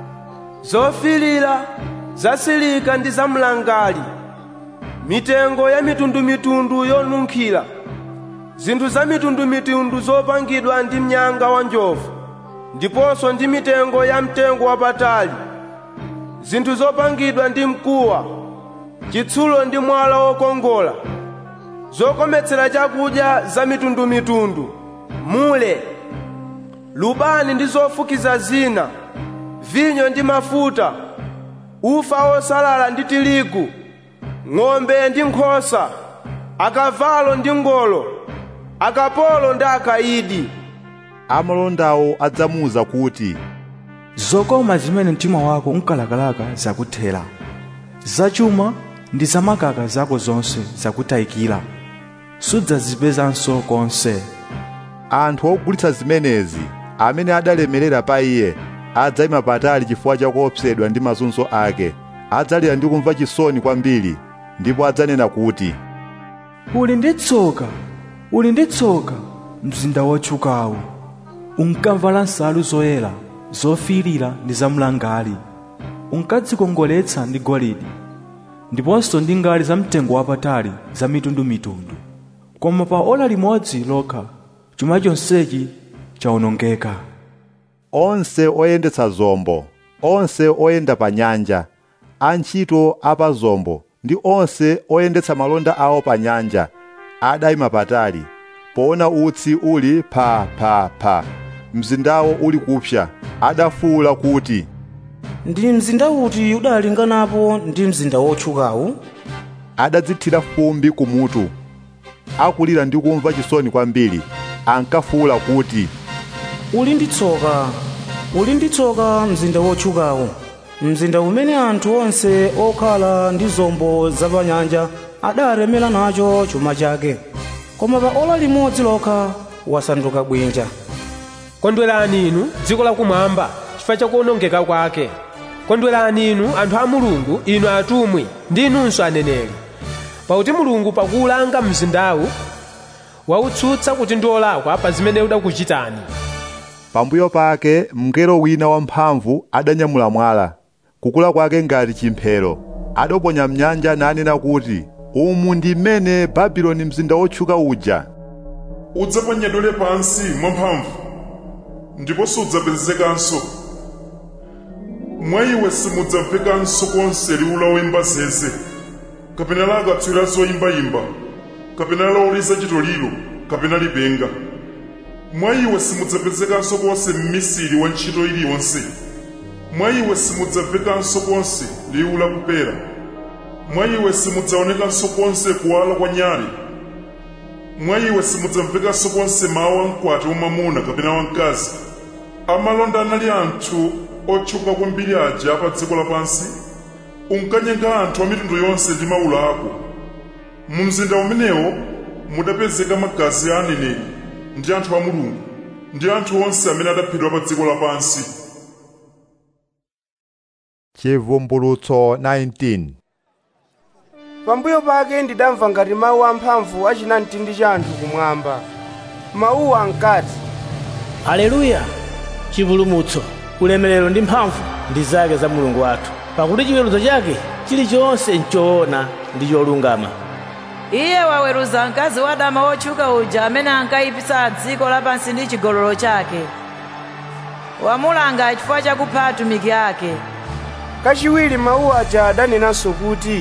S3: zofirira zasilika ndi zamlangali mitengo ya mitundumitundu yonunkhira zinthu za mitundumitundu zopangidwa ndi mnyanga wa njovu ndiponso ndi mitengo ya mtengo wapatali zinthu zopangidwa ndi mkuwa chitsulo ndi mwala wokongola zokometsera chakudya za mitundumitundu mule lubani ndi zofukiza zina vinyo ndi mafuta ufa wosalala ndi tirigu ng'ombe ndi nkhosa akavalo ndi ngolo akapolo ndi akaidi
S1: amalondawo adzamuwuza kuti
S14: zokoma zimene mtima wako unkalakalaka zakuthera zachuma ndi zamakaka zako zonse zakutayikira sudzazipezanso konse
S1: anthu ogulitsa zimenezi amene adalemerera pa iye adzayima patali chifukwa cha kuopsedwa ndi mazunzo ake adzalira ndi kumva chisoni kwambiri ndipo adzanena kuti
S14: uli ndi tsoka uli ndi tsoka mzinda wotchukawu unkamvala nsalu zoyera zofirira ndi zamlangali unkadzikongoletsa ndi golide ndiponso ndi ngali zamtengo wapatali za mitundumitundu koma pa ola limodzi lokha chuma chonsechi chawonongeka
S1: onse oyendetsa zombo onse oyenda pa nyanja antchito a pa zombo ndi onse oyendetsa malonda awo pa nyanja adayima patali poona utsi uli pha pha pha mzindawo uli kupsa adafuwula kuti
S21: ndi mzinda uti udalinganapo ndi mzinda wotchukawu
S1: adadzithira fumbi kumutu akulira ndi kumva chisoni kwambiri ankafuwula kuti
S21: uli ndi tsoka uli ndi tsoka mzinda wotchukawo mzinda umene anthu onse okhala ndi zombo zapanyanja adalemera nacho chuma chake koma pa ola limodzi lokha wasanduka bwinja
S19: kondwerani inu dziko lakumwamba chifukwa chakuonongeka kwake kondwerani inu anthu a mulungu inu atumwi ndi inunso aneneri pakuti mulungu pakuwulanga mzindawu wautsutsa kuti ndi olakwa pa zimene udakuchitani
S1: pambuyo pake mngelo wina wamphamvu adanyamula mwala kukula kwake ngati chimphero adaponya mnyanja nanena kuti umu ndi mmene babuloni mzinda wotchuka uja
S15: udzaponyedwere pansi mwamphamvu ndipo sudzapezekanso mwa iwe simudzamvekanso konse liwu la woyimba zeze kapena la akatswiri zoyimbayimba kapena la oliza chitoliro kapena lipenga mwa iwe simudzapezekanso konse mmisiri wa ntchito iliyonse mwa iwe simudzamvekanso konse liwu la kupera mwa iwe simudzaonekanso konse kuwala kwa nyale mwa iwe simudzamvekanso konse mawu a mkwati wamwamuna kapena wamkazi amalonda anali anthu otchuka kwambiri aja pa dziko lapansi unkanyenga anthu a mitundu yonse ndi mawulo ako mu mzinda umenewo mudapezeka magazi a aneneri ndi anthu a mulungu ndi anthu onse amene adaphedwa pa dziko lapansi
S1: chivumbulutso 19
S3: pambuyo pake ndidamva ngati mawu amphamvu achina mtindi cha anthu kumwamba mawuwa ankati
S20: aleluya chipulumutso ulemerero ndi mphamvu ndi zake za mulungu wathu pakuti chiweruzo chake chilichonse nchoona ndi cholungama
S11: iye waweruza mkazi wadama wotchuka uja amene ankayipitsa dziko lapansi ndi chigololo chake wamulanga chifukwa chakupha atumiki ake
S3: kachiwiri mawu aja adanenanso kuti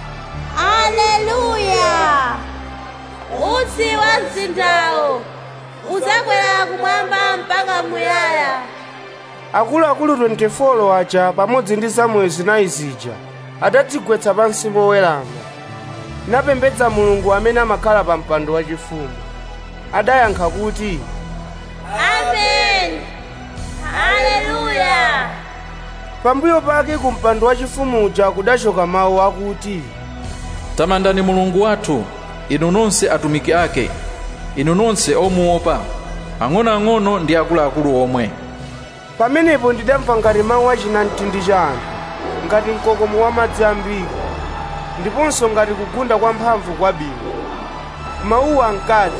S8: aleluya utsi wa mzindawo udzakwera kumwamba mpaka muyaya
S3: akuluakulu 24 aja pamodzi ndi zamoyo zinayi zija adadzigwetsa pansi mowerama napembedza mulungu amene amakhala pa mpando wachifumu adayankha kuti
S8: amen aleluya
S3: pambuyo pake ku mpando wachifumu uja kudachoka mawu akuti
S17: tamandani mulungu wathu inu nonse atumiki ake inu nonse omuopa ang'onoang'ono ndi akuluakulu omwe
S3: pamenepo ndidamva ngati mawu achina mtindi cha anthu ngati mkokomo wa madzi ambiri ndiponso ngati kugunda kwa mphamvu kwa bingu mawuwo ankati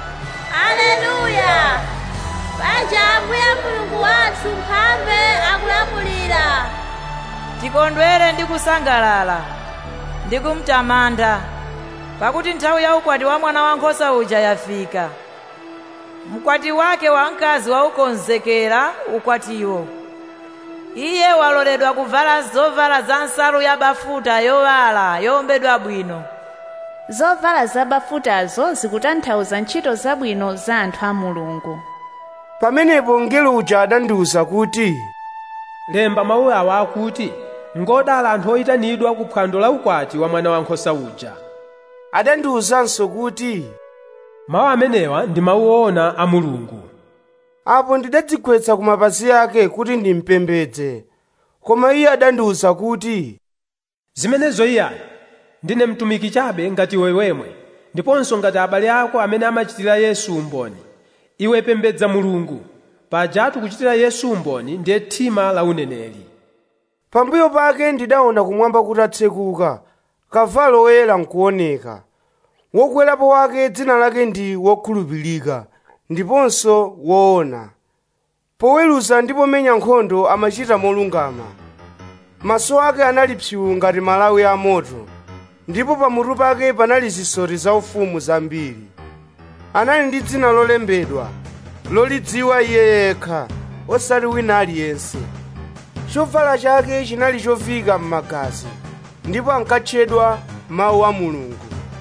S8: aleluya paja ambuye mulungu wathu mphambe akulamulira
S11: tikondwere ndi kusangalala ndi kumtamanda pakuti nthawi ya ukwati wa mwana wankhosa uja yafika mkwati wake wamkazi waukonzekera ukwatiwo iye waloledwa kuvala zovala za nsalu ya bafuta yowala yowombedwa bwino
S13: zovala zabafutazo zikutanthauza ntchito zabwino za anthu a mulungu
S3: pamenepo mngelo uja adandiwuza kuti
S19: lemba mawu awa akuti ngodala anthu oyitanidwa ku phwando la ukwati wa mwana wankhosa uja
S3: adandiwuzanso kuti
S19: mawu amenewa ndi mawu oona a mulungu
S3: apo ndidadzigwetsa ku mapazi ake kuti ndimpembedze koma iye adandiwuza kuti
S19: zimenezo iyani ndine mtumiki chabe ngati iwe wemwe ndiponso ngati abale ako amene amachitira yesu umboni iwe pembedza mulungu pajatu kuchitira yesu umboni ndiye thima la uneneri
S3: pambuyo pake ndidaona kumwamba kutatsekuka kavalo woyera nkuoneka wokwerapo wake dzina lake ndi wokhulupirika ndiponso woona poweruza ndi pomenya nkhondo amachita molungama maso ake anali psiu ngati malawi a moto ndipo pamutu pake panali zisoti zaufumu zambiri anali ndi dzina lolembedwa lolidziwa iye yekha osati wina aliyense chovala chake chinali chofika m'magazi ndipo ankatchedwa mawu a mulungu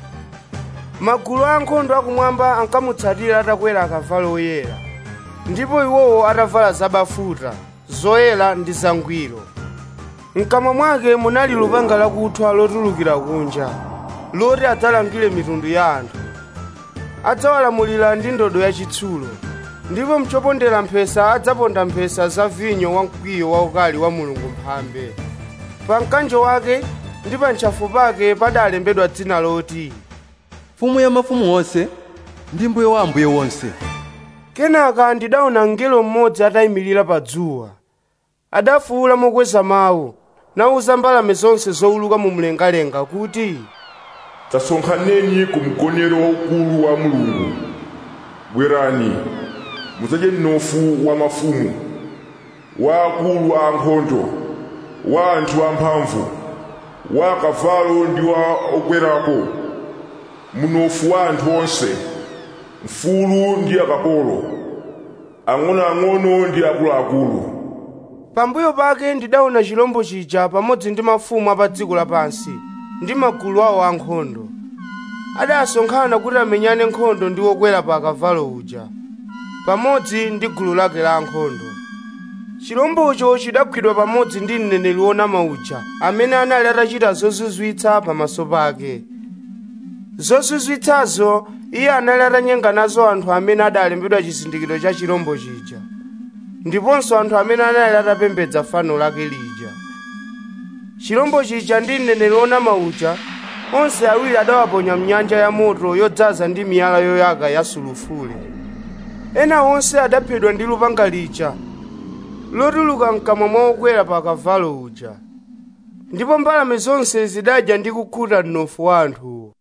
S3: magulu a ankhondo akumwamba ankamutsatira atakwera akavalo oyera ndipo iwowo atavala zabafuta zoyera ndi zangwiro mkamwa mwake munali lupanga lakuthwa lotulukira kunja loti adzalangire mitundu ya anthu adzawalamulira ndi ndodo yachitsulo ndipo mchopondera mphesa adzaponda mphesa za vinyo wa mkwiyo waukali wa mulungu mphambe pa mkanjo wake ndi pa ntchafu pake padalembedwa dzina loti
S6: mfumu ya mafumu onse ndi mbuye wa ambuye wonse
S3: kenaka ndidaona mngelo mmodzi atayimirira pa dzuwa adafuwula mokweza mawu nawuza mbalame zonse zowuluka mu mlengalenga kuti
S16: tasonkhaneni ku mgonero waukulu wa mulungu bwerani mudzadye mnofu wa mafumu wa akulu a ankhondo wa anthu amphamvu wa akavalo ndi wa okwerapo mnofu wa anthu onse mfulu ndi akapolo ang'onoang'ono ndi akuluakulu
S3: pambuyo pake ndidaona chilombo chija pamodzi ndi mafumu a pa dziko lapansi ndi magulu awo ankhondo adasonkhana kuti amenyane nkhondo ndi wokwera pa akavalo uja pamodzi ndi gulu lake la ankhondo chilombocho chidagwidwa pamodzi ndi mneneri wonama uja amene anali atachita zozizwitsa pamaso pake zozizwitsazo iye anali atanyenga nazo anthu amene adalembedwa chizindikiro cha chilombo chija ndiponso anthu amene anali atapembedza fano lake lija chilombo chija ndi mneneri wonama uja onse awiri adawaponya mnyanja ya moto yodzaza ndi miyala yoyaka ya sulufule ena onse adaphedwa ndi lupanga lija lotuluka mkamwa mwa okwera pa kavalo uja ndipo mbalame zonse zidadya ndi kukhuta mnofu wa anthuwo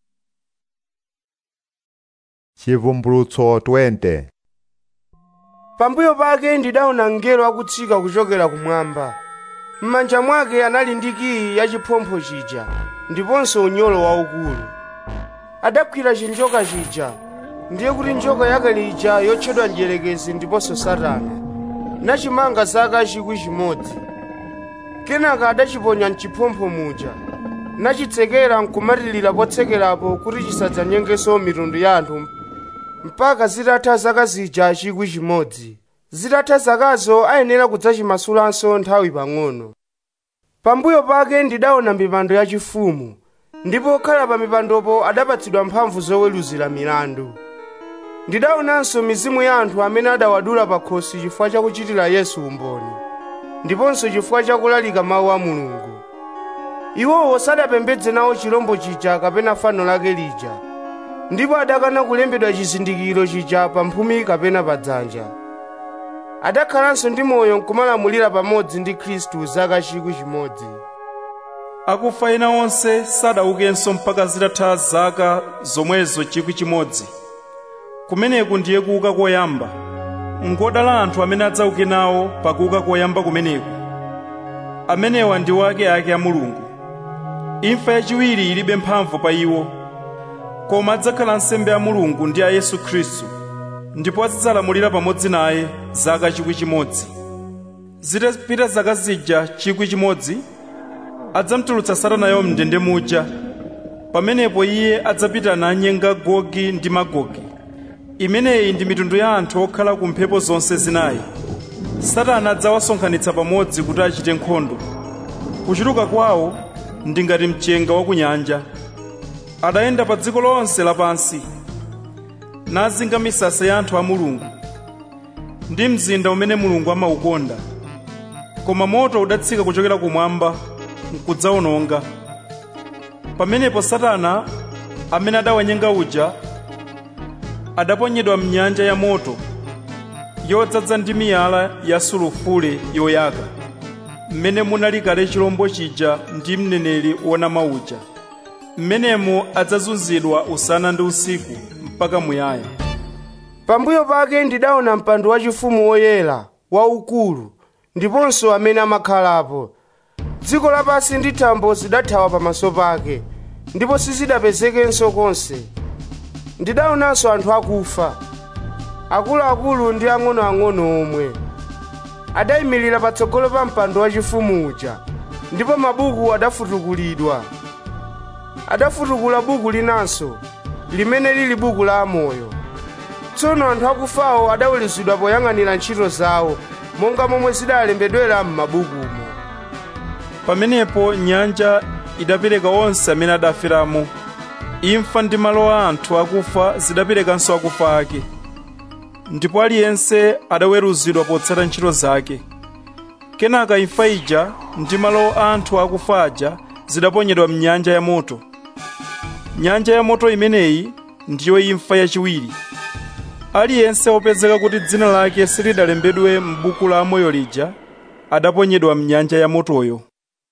S1: chivumbulutso 20
S3: pambuyo pake ndidaona mngelo akutsika kuchokera kumwamba m'manja mwake anali ndi kiyi ya chiphompho chija ndiponso unyolo waukulu adagwira chinjoka chija ndiye kuti njoka yake lija yotchedwa mdierekezi ndiponso satana nachimanga zaka chikwi chimodzi kenaka adachiponya mchiphompho muja nachitsekera nkumatilira potsekerapo kuti chisadzanyengenso mitundu ya anthu mpaka zitatha zaka zija chikwi chimodzi zitatha zakazo ayenera kudzachimasulanso nthawi pang'ono pambuyo pake ndidaona mipando yachifumu ndipo okhala pa mipandopo adapatsidwa mphamvu zoweruzira milandu ndidaonanso mizimu ya anthu amene adawadula pa khosi chifukwa chakuchitira yesu umboni ndiponso chifukwa chakulalika mawu a mulungu iwowo sadapembedze nawo chilombo chija kapena fano lake lija ndipo adakana kulembedwa chizindikiro chija pa mphumi kapena pa dzanja adakhalanso ndi moyo nkumalamulira pamodzi ndi khristu zaka chikwi chimodzi
S5: akufa ena onse sadaukenso mpaka zitatha zaka zomwezo chikwi chimodzi kumeneku ndiye kuuka koyamba ngodala anthu amene adzauke nawo pakuuka koyamba kumeneku amenewa ndi wake ake a mulungu imfa yachiwiri ilibe mphamvu pa iwo koma adzakhala nsembe ya mulungu ndi a yesu khristu ndipo azidzalamulira pamodzi naye zaka chikwi chimodzi zitapita zaka zija chikwi chimodzi adzamtulutsa satanayo mndende muja pamenepo iye adzapita nanyenga gogi ndi magogi imeneyi ndi mitundu ya anthu okhala ku mphepo zonse zinayi satana adzawasonkhanitsa pamodzi kuti achite nkhondo kuchuluka kwawo ndi ngati mchenga wa ku nyanja adayenda pa dziko lonse lapansi nazinga misasa ya anthu a mulungu ndi mzinda umene mulungu amaukonda koma moto udatsika kuchokera kumwamba nkudzawononga pamenepo satana amene adawanyenga uja adaponyedwa mnyanja ya moto yodzaza ndi miyala ya sulufule yoyaka mmene munali kale chilombo chija ndi mneneri wonama uja mmenemo adzazunzidwa usana ndi usiku mpaka muyaya
S3: pambuyo pake ndidaona mpando wachifumu woyera waukulu ndiponso amene amakhalapo dziko lapansi ndi thambo zidathawa pamaso pake ndipo sizidapezekenso konse ndidaonanso anthu akufa akuluakulu ndi ang'onoang'ono omwe adayimirira patsogolo pa mpando wachifumu uja ndipo mabuku adafutukulidwa adafutukula buku linanso limene lili buku la amoyo tsono anthu akufawo adaweruzidwa poyang'anira ntchito zawo monga momwe zidalembedwera m'mabukumo
S5: pamenepo nyanja idapereka onse amene adaferamo imfa ndi malo a anthu akufa zidaperekanso akufa ake ndipo aliyense adaweruzidwa potsata ntchito zake kenaka imfa ija ndi malo a anthu akufa aja zidaponyedwa mnyanja ya moto nyanja ya moto imeneyi ndiyo imfa yachiwiri aliyense wopezeka kuti dzina lake silidalembedwe m'buku la amoyo lija adaponyedwa mnyanja ya motoyo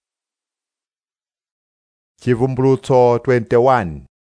S1: chivumbulutso 21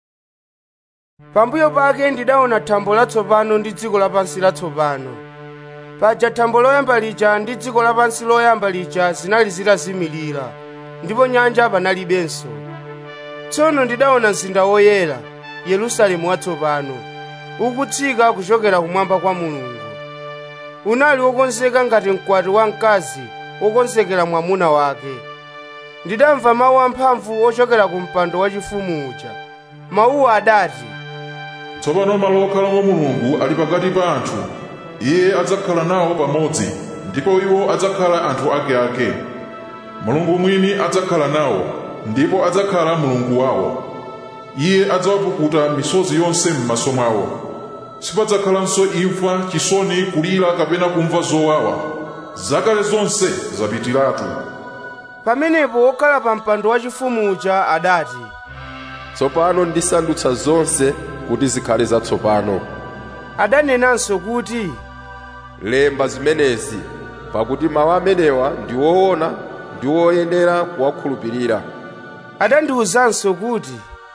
S3: pambuyo pake ndidaona thambo latsopano ndi dziko lapansi latsopano paja thambo loyamba lija ndi dziko lapansi loyamba lija zinali zitazimirira ndipo nyanja panalibenso tsono ndidaona mzinda woyera yerusalemu watsopano ukutsika kuchokera kumwamba kwa mulungu unali wokonzeka ngati mkwati wa mkazi wokonzekera mwamuna wake ndidamva mawu amphamvu ochokera ku mpando wachifumu uja mawuwa adati
S16: tsopano malo okhalamo mulungu ali pakati pa anthu iye adzakhala nawo pamodzi ndipo iwo adzakhala anthu akeake mulungu mwini adzakhala nawo ndipo adzakhala mulungu wawo iye adzawapukuta misozi yonse m'maso mwawo sipadzakhalanso imfa chisoni kulira kapena kumva zowawa zakale zonse zapitiratu
S3: pamenepo wokhala pa mpando wachifumu uja adati
S9: tsopano ndisandutsa zonse kuti zikhale zatsopano
S3: adanenanso kuti
S9: lemba zimenezi pakuti mawu amenewa ndi woona ndi woyenera kuwakhulupirira
S3: adandiwuzanso kuti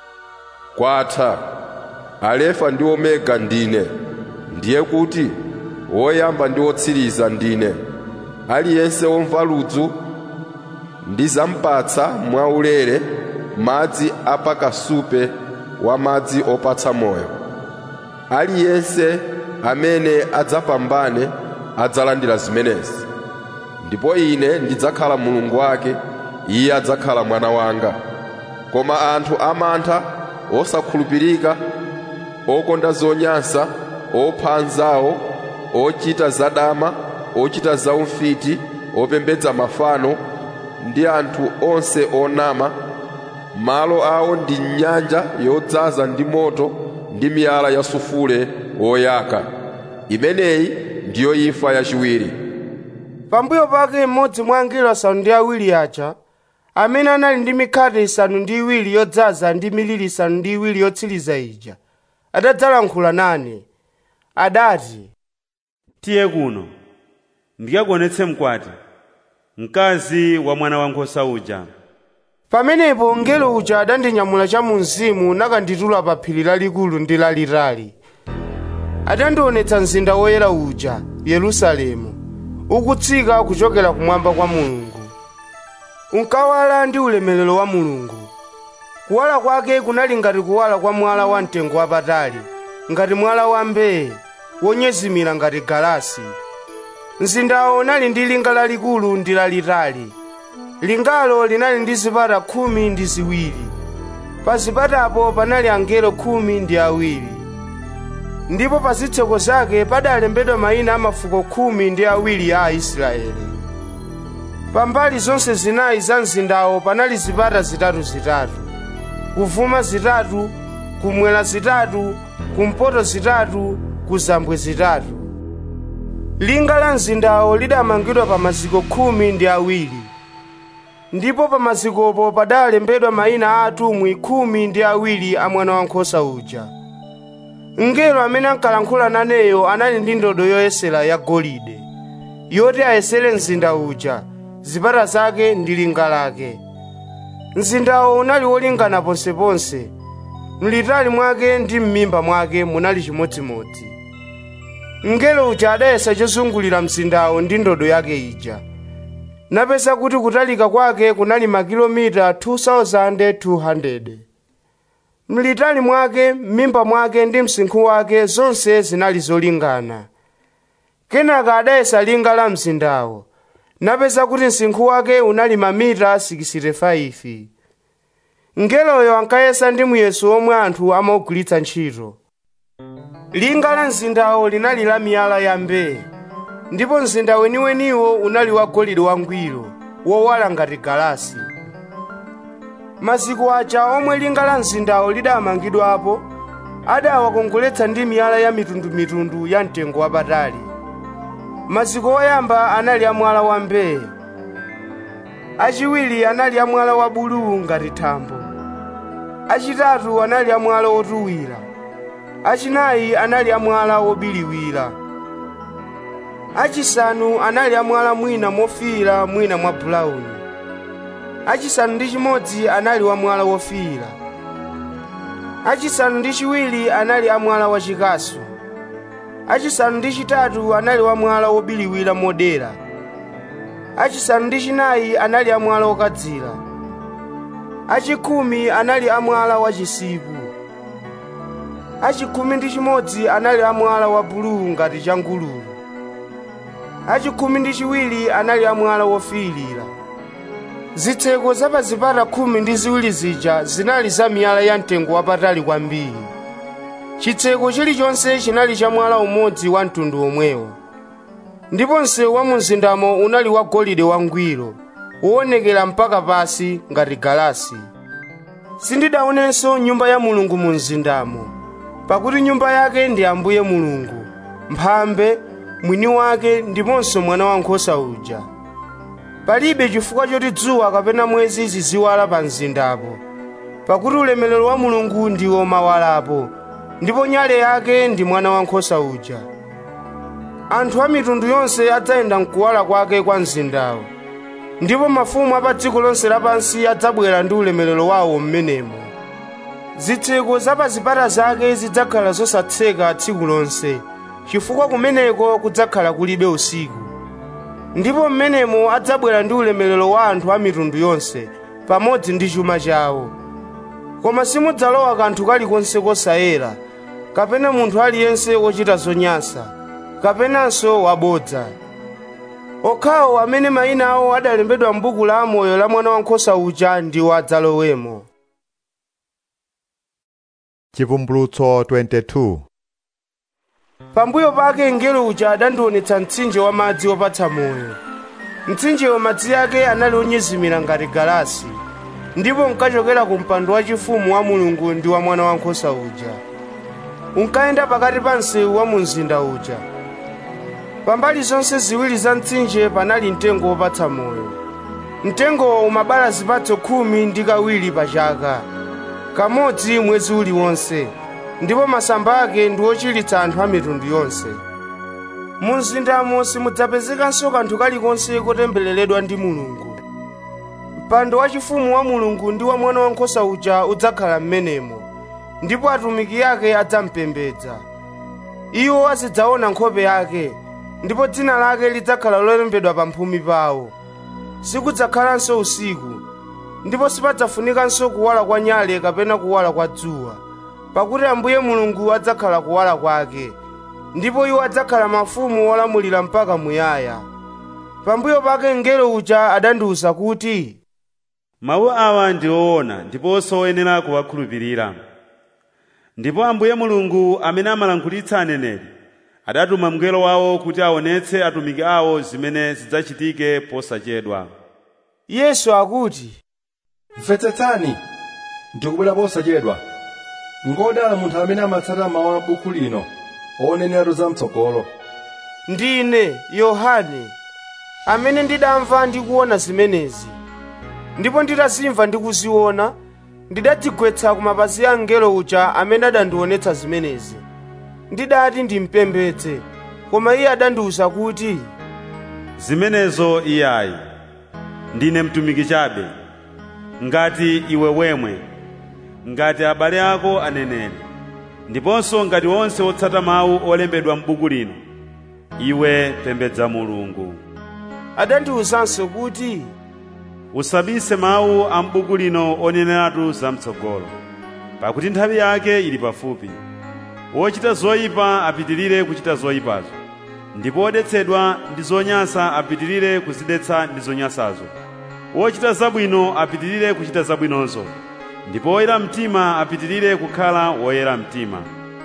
S9: kwatha alefa ndi omega ndine ndiye kuti woyamba ndi wotsiriza ndine aliyense womva ludzu ndizampatsa mwaulere madzi apakasupe wa madzi opatsa moyo aliyense amene adzapambane adzalandira zimenezi ndipo ine ndidzakhala mulungu wake iye adzakhala mwana wanga koma anthu amantha osakhulupirika okonda zonyansa opha anzawo ochita zadama ochita zaumfiti opembedza mafano ndi anthu onse onama malo awo ndi nyanja yodzaza ndi moto ndi miyala ya sufule woyaka imeneyi ndiyo imfa yachiwiri
S3: pambuyo pake mmodzi mwa angelo asanu ndi awiri aja amene anali ndi mikhate isanu ndi iwiri yodzaza ndi miliri isanu ndi iwiri yotsiriza ija adadzalankhula nane adati
S2: tiye kuno ndikakuonetse mkwati mkazi wa mwana wankhosa uja
S3: pamenepo mngelo uja adandinyamula cha mu mzimu nakanditula pa phiri lalikulu ndi lalitali adandionetsa mzinda woyera uja yerusalemu ukutsika kuchokera kumwamba kwa mulungu unkawala ndi ulemerero wa mulungu kuwala kwake kunali ngati kuwala kwa mwala wa mtengo wapatali ngati mwala wa mbee wonyezimira ngati galasi mzindawo unali ndi linga lalikulu ndi lalitali lingalo linali ndi zipata khumi ndi ziwiri pa zipatapo panali angelo khumi ndi awiri ndipo pa zitseko zake padalembedwa mayina a mafuko khumi ndi awiri a aisraeli pambali zonse zinayi za mzindawo panali zipata zitatu-zitatu kuvuma zitatu kumwera zitatu kumpoto zitatu kuzambwe zitatu linga la mzindawo lidamangidwa pa maziko khumi ndi awiri ndipo pa mazikopo padalembedwa mayina a atumwi khumi ndi awiri a mwana wankhosa uja mngelo amene ankalankhula naneyo anali ndi ndodo yoyesera ya golide yoti ayesere mzinda uja zipata zake ndi linga lake mzindawo unali wolingana ponseponse mlitali mwake ndi m'mimba mwake munali chimodzimodzi mngelo uja adayesa chozungulira mzindawo ndi ndodo yake ija napeza kuti kutalika kwake kunali makilomita 2200 mlitali mwake m'mimba mwake ndi msinkhu wake zonse zinali zolingana kenaka adayesa linga la mzindawo napeza kuti msinkhu wake unali mamita 65 mngeloyo ankayesa ndi muyeso omwe anthu amaugwiritsa ntchito linga la mzindawo linali la miyala ya mbee ndipo mzinda weniweniwo unali wa golide wangwiro wowala ngati galasi maziko aja omwe linga la mzindawo lidamangidwapo adawakongoletsa ndi miyala ya mitundumitundu ya mtengo wapatali maziko oyamba anali amwala wa mbee achiwiri anali amwala wa buluu ngati thambo achitatu anali amwala otuwira achinayi anali amwala obiliwira achisanu anali amwala mwina mofiira mwina mwa bulawuni achisanu ndi chimodzi anali wamwala wofiira achisanu ndi chiwiri anali amwala wachikasu achisanu ndi chitatu anali wamwala wobiliwira modera achisanu ndi chinayi anali amwala okadzira achikhumi anali amwala wachisipu achikhumi ndi chimodzi anali amwala wa buluu ngati changululu achikhumi ndi chiwiri anali amwala wofiirira zitseko za pa zipata khumi ndi ziwiri zija zinali za miyala ya mtengo wapatali kwambiri chitseko chilichonse chinali cha mwala umodzi wa mtundu omwewo ndipo msewu wa mu mzindamo unali wa golide wangwiro woonekera mpaka pasi ngati galasi sindidaonenso nyumba ya mulungu mu mzindamo pakuti nyumba yake ndi ambuye mulungu mphambe mwini wake ndiponso mwana wankhosa uja palibe chifukwa choti dzuwa kapena mwezi ziziwala pa mzindapo pakuti ulemerero wa mulungu ndiwo mawalapo ndipo nyale yake ndi mwana wankhosa uja anthu a mitundu yonse adzayenda mkuwala kwake kwa mzindawo ndipo mafumu a pa dziko lonse lapansi adzabwera ndi ulemerero wawo m'menemo zitseko za pa zipata zake zidzakhala zosatseka tsiku lonse chifukwa kumeneko kudzakhala kulibe usiku ndipo m'menemo adzabwera ndi ulemerero wa anthu a mitundu yonse pamodzi ndi chuma chawo koma simudzalowa kanthu kalikonse kosayera kapena munthu aliyense wochita zonyansa kapenanso wabodza okhawo amene mayina awo adalembedwa m'buku la amoyo la mwana wankhosa uja ndiwo adzalowemo
S1: chivumbulutso 22
S3: pambuyo pake mngelo uja adandionetsa mtsinje wa madzi opatsa moyo mtsinjewo madzi ake anali onyezimira ngati galasi ndipo nkachokera ku mpando wachifumu wa mulungu ndi wa mwana wankhosa uja unkayenda pakati pa msewu wa mu mzinda uja pambali zonse ziwiri za mtsinje panali mtengo wopatsa moyo mtengowo umabala zipatso khumi ndi kawiri pa chaka kamodzi mwezi uliwonse ndipo masamba ake ndi ochiritsa anthu a mitundu yonse mu mzindamo simudzapezekanso kanthu kalikonse kotembereredwa ndi mulungu mpando wachifumu wa mulungu ndi wa mwana wankhosa uja udzakhala m'menemo ndipo atumiki ake adzampembedza iwo azidzaona nkhope yake ndipo dzina lake lidzakhala lolembedwa pa mphumi pawo sikudzakhalanso usiku ndipo sipadzafunikanso kuwala kwa nyale kapena kuwala kwa dzuwa pakuti ambuye mulungu adzakhala kuwala kwake ndipo iwo adzakhala mafumu olamulira mpaka muyaya pambuyo pake mngelo uja adandiwuza kuti
S2: mawu awa ndi oona ndiponso oyenera kuwakhulupirira ndipo ambuye mulungu amene amalankhulitsa aneneri adatuma mngelo wawo kuti aonetse atumiki awo zimene zidzachitike posachedwa
S3: yesu akuti
S6: mvetsetsani ndikubwera posachedwa ngodala munthu amene amatsata mawu a buku lino oneneratu zamtsogolo
S3: ndine yohane amene ndidamva ndi kuona zimenezi ndipo nditazimva ndi kuziona ndidadzigwetsa ku mapazi a mngelo uja amene adandionetsa zimenezi ndidati ndimpembedze koma iye adandiwuza kuti
S2: zimenezo iyayi ndine mtumiki chabe ngati iwe wemwe ngati abale ako aneneri ndiponso ngati onse otsata mawu olembedwa m'buku lino iwe pembedza mulungu
S3: adandiwuzanso kuti
S2: usabise mawu a m'buku lino oneneratu zamtsogolo pakuti nthawi yake ili pafupi wochita zoyipa apitirire kuchita zoyipazo ndipo wodetsedwa ndi zonyansa apitirire kuzidetsa ndi zonyansazo wochita zabwino apitirire kuchita zabwinozo ndipo woyera mtima apitirire kukhala woyera mtima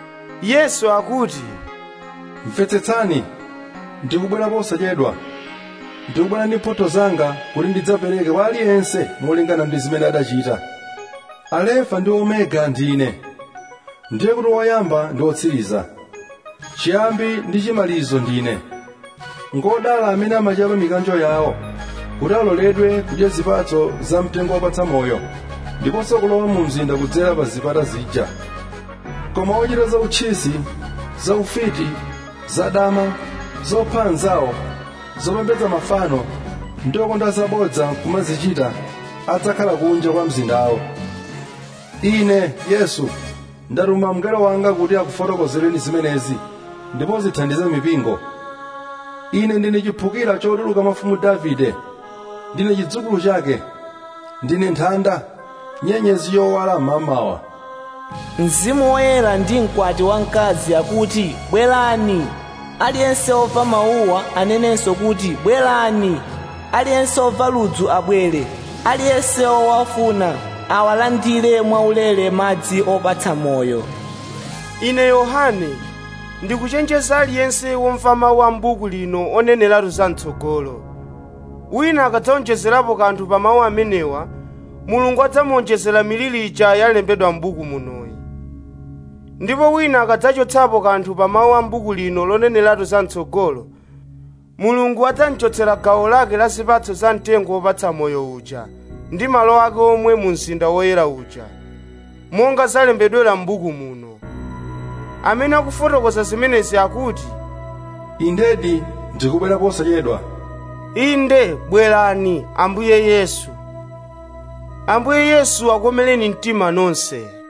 S3: yesu akuti
S6: mvetsetsani ndikubwera posachedwa ndikubwera ndi mphotho zanga kuti ndidzapereke kwa aliyense molingana ndi zimene adachita alefa ndi omega ndine ndiye kuti woyamba ndi wotsiriza chiyambi ndi chimalizo ndine ngodala amene amachapa mikanjo yawo kuti aloledwe kudya zipatso za mtengo wopatsa moyo ndiponso kulowa mu mzinda kudzera pa zipata zija koma ochita za uchisi za ufiti za dama zopha anzawo zopembedza mafano ndi okonda zabodza kumazichita adzakhala kunja kwa mzindawo ine yesu ndatuma mngelo wanga kuti akufotokozereni zimenezi ndipo zithandize mipingo ine ndine chiphukira chotuluka mafumu davide ndine chidzukulu chake ndine nthanda nyenyezi yowala mmamawa
S3: mzimu woyera ndi mkwati wamkazi akuti bwerani aliyense ova mawuwa anenenso kuti bwerani aliyense ova ludzu abwere aliyense owafuna awalandire mwaulere madzi opatsa moyo
S18: ine yohane ndikuchenjeza aliyense womva mawu a m'buku lino oneneratu za mtsogolo wina akadzaonjezerapo kanthu pa mawu amenewa mulungu adzamuonjezera miliri ija yalembedwa m'buku munoyi ndipo wina akadzachotsapo kanthu pa mawu a m'buku lino loneneratu za mtsogolo mulungu adzamchotsera gawo lake la zipatso za mtengo wopatsa moyo uja ndi malo ake omwe mu mzinda woyera uja monga zalembedwera m'buku muno amene akufotokoza zimenezi akuti
S6: indedi ndikubwera posachedwa
S18: inde bwerani ambuye yesu ambuye yesu akomereni mtima nonse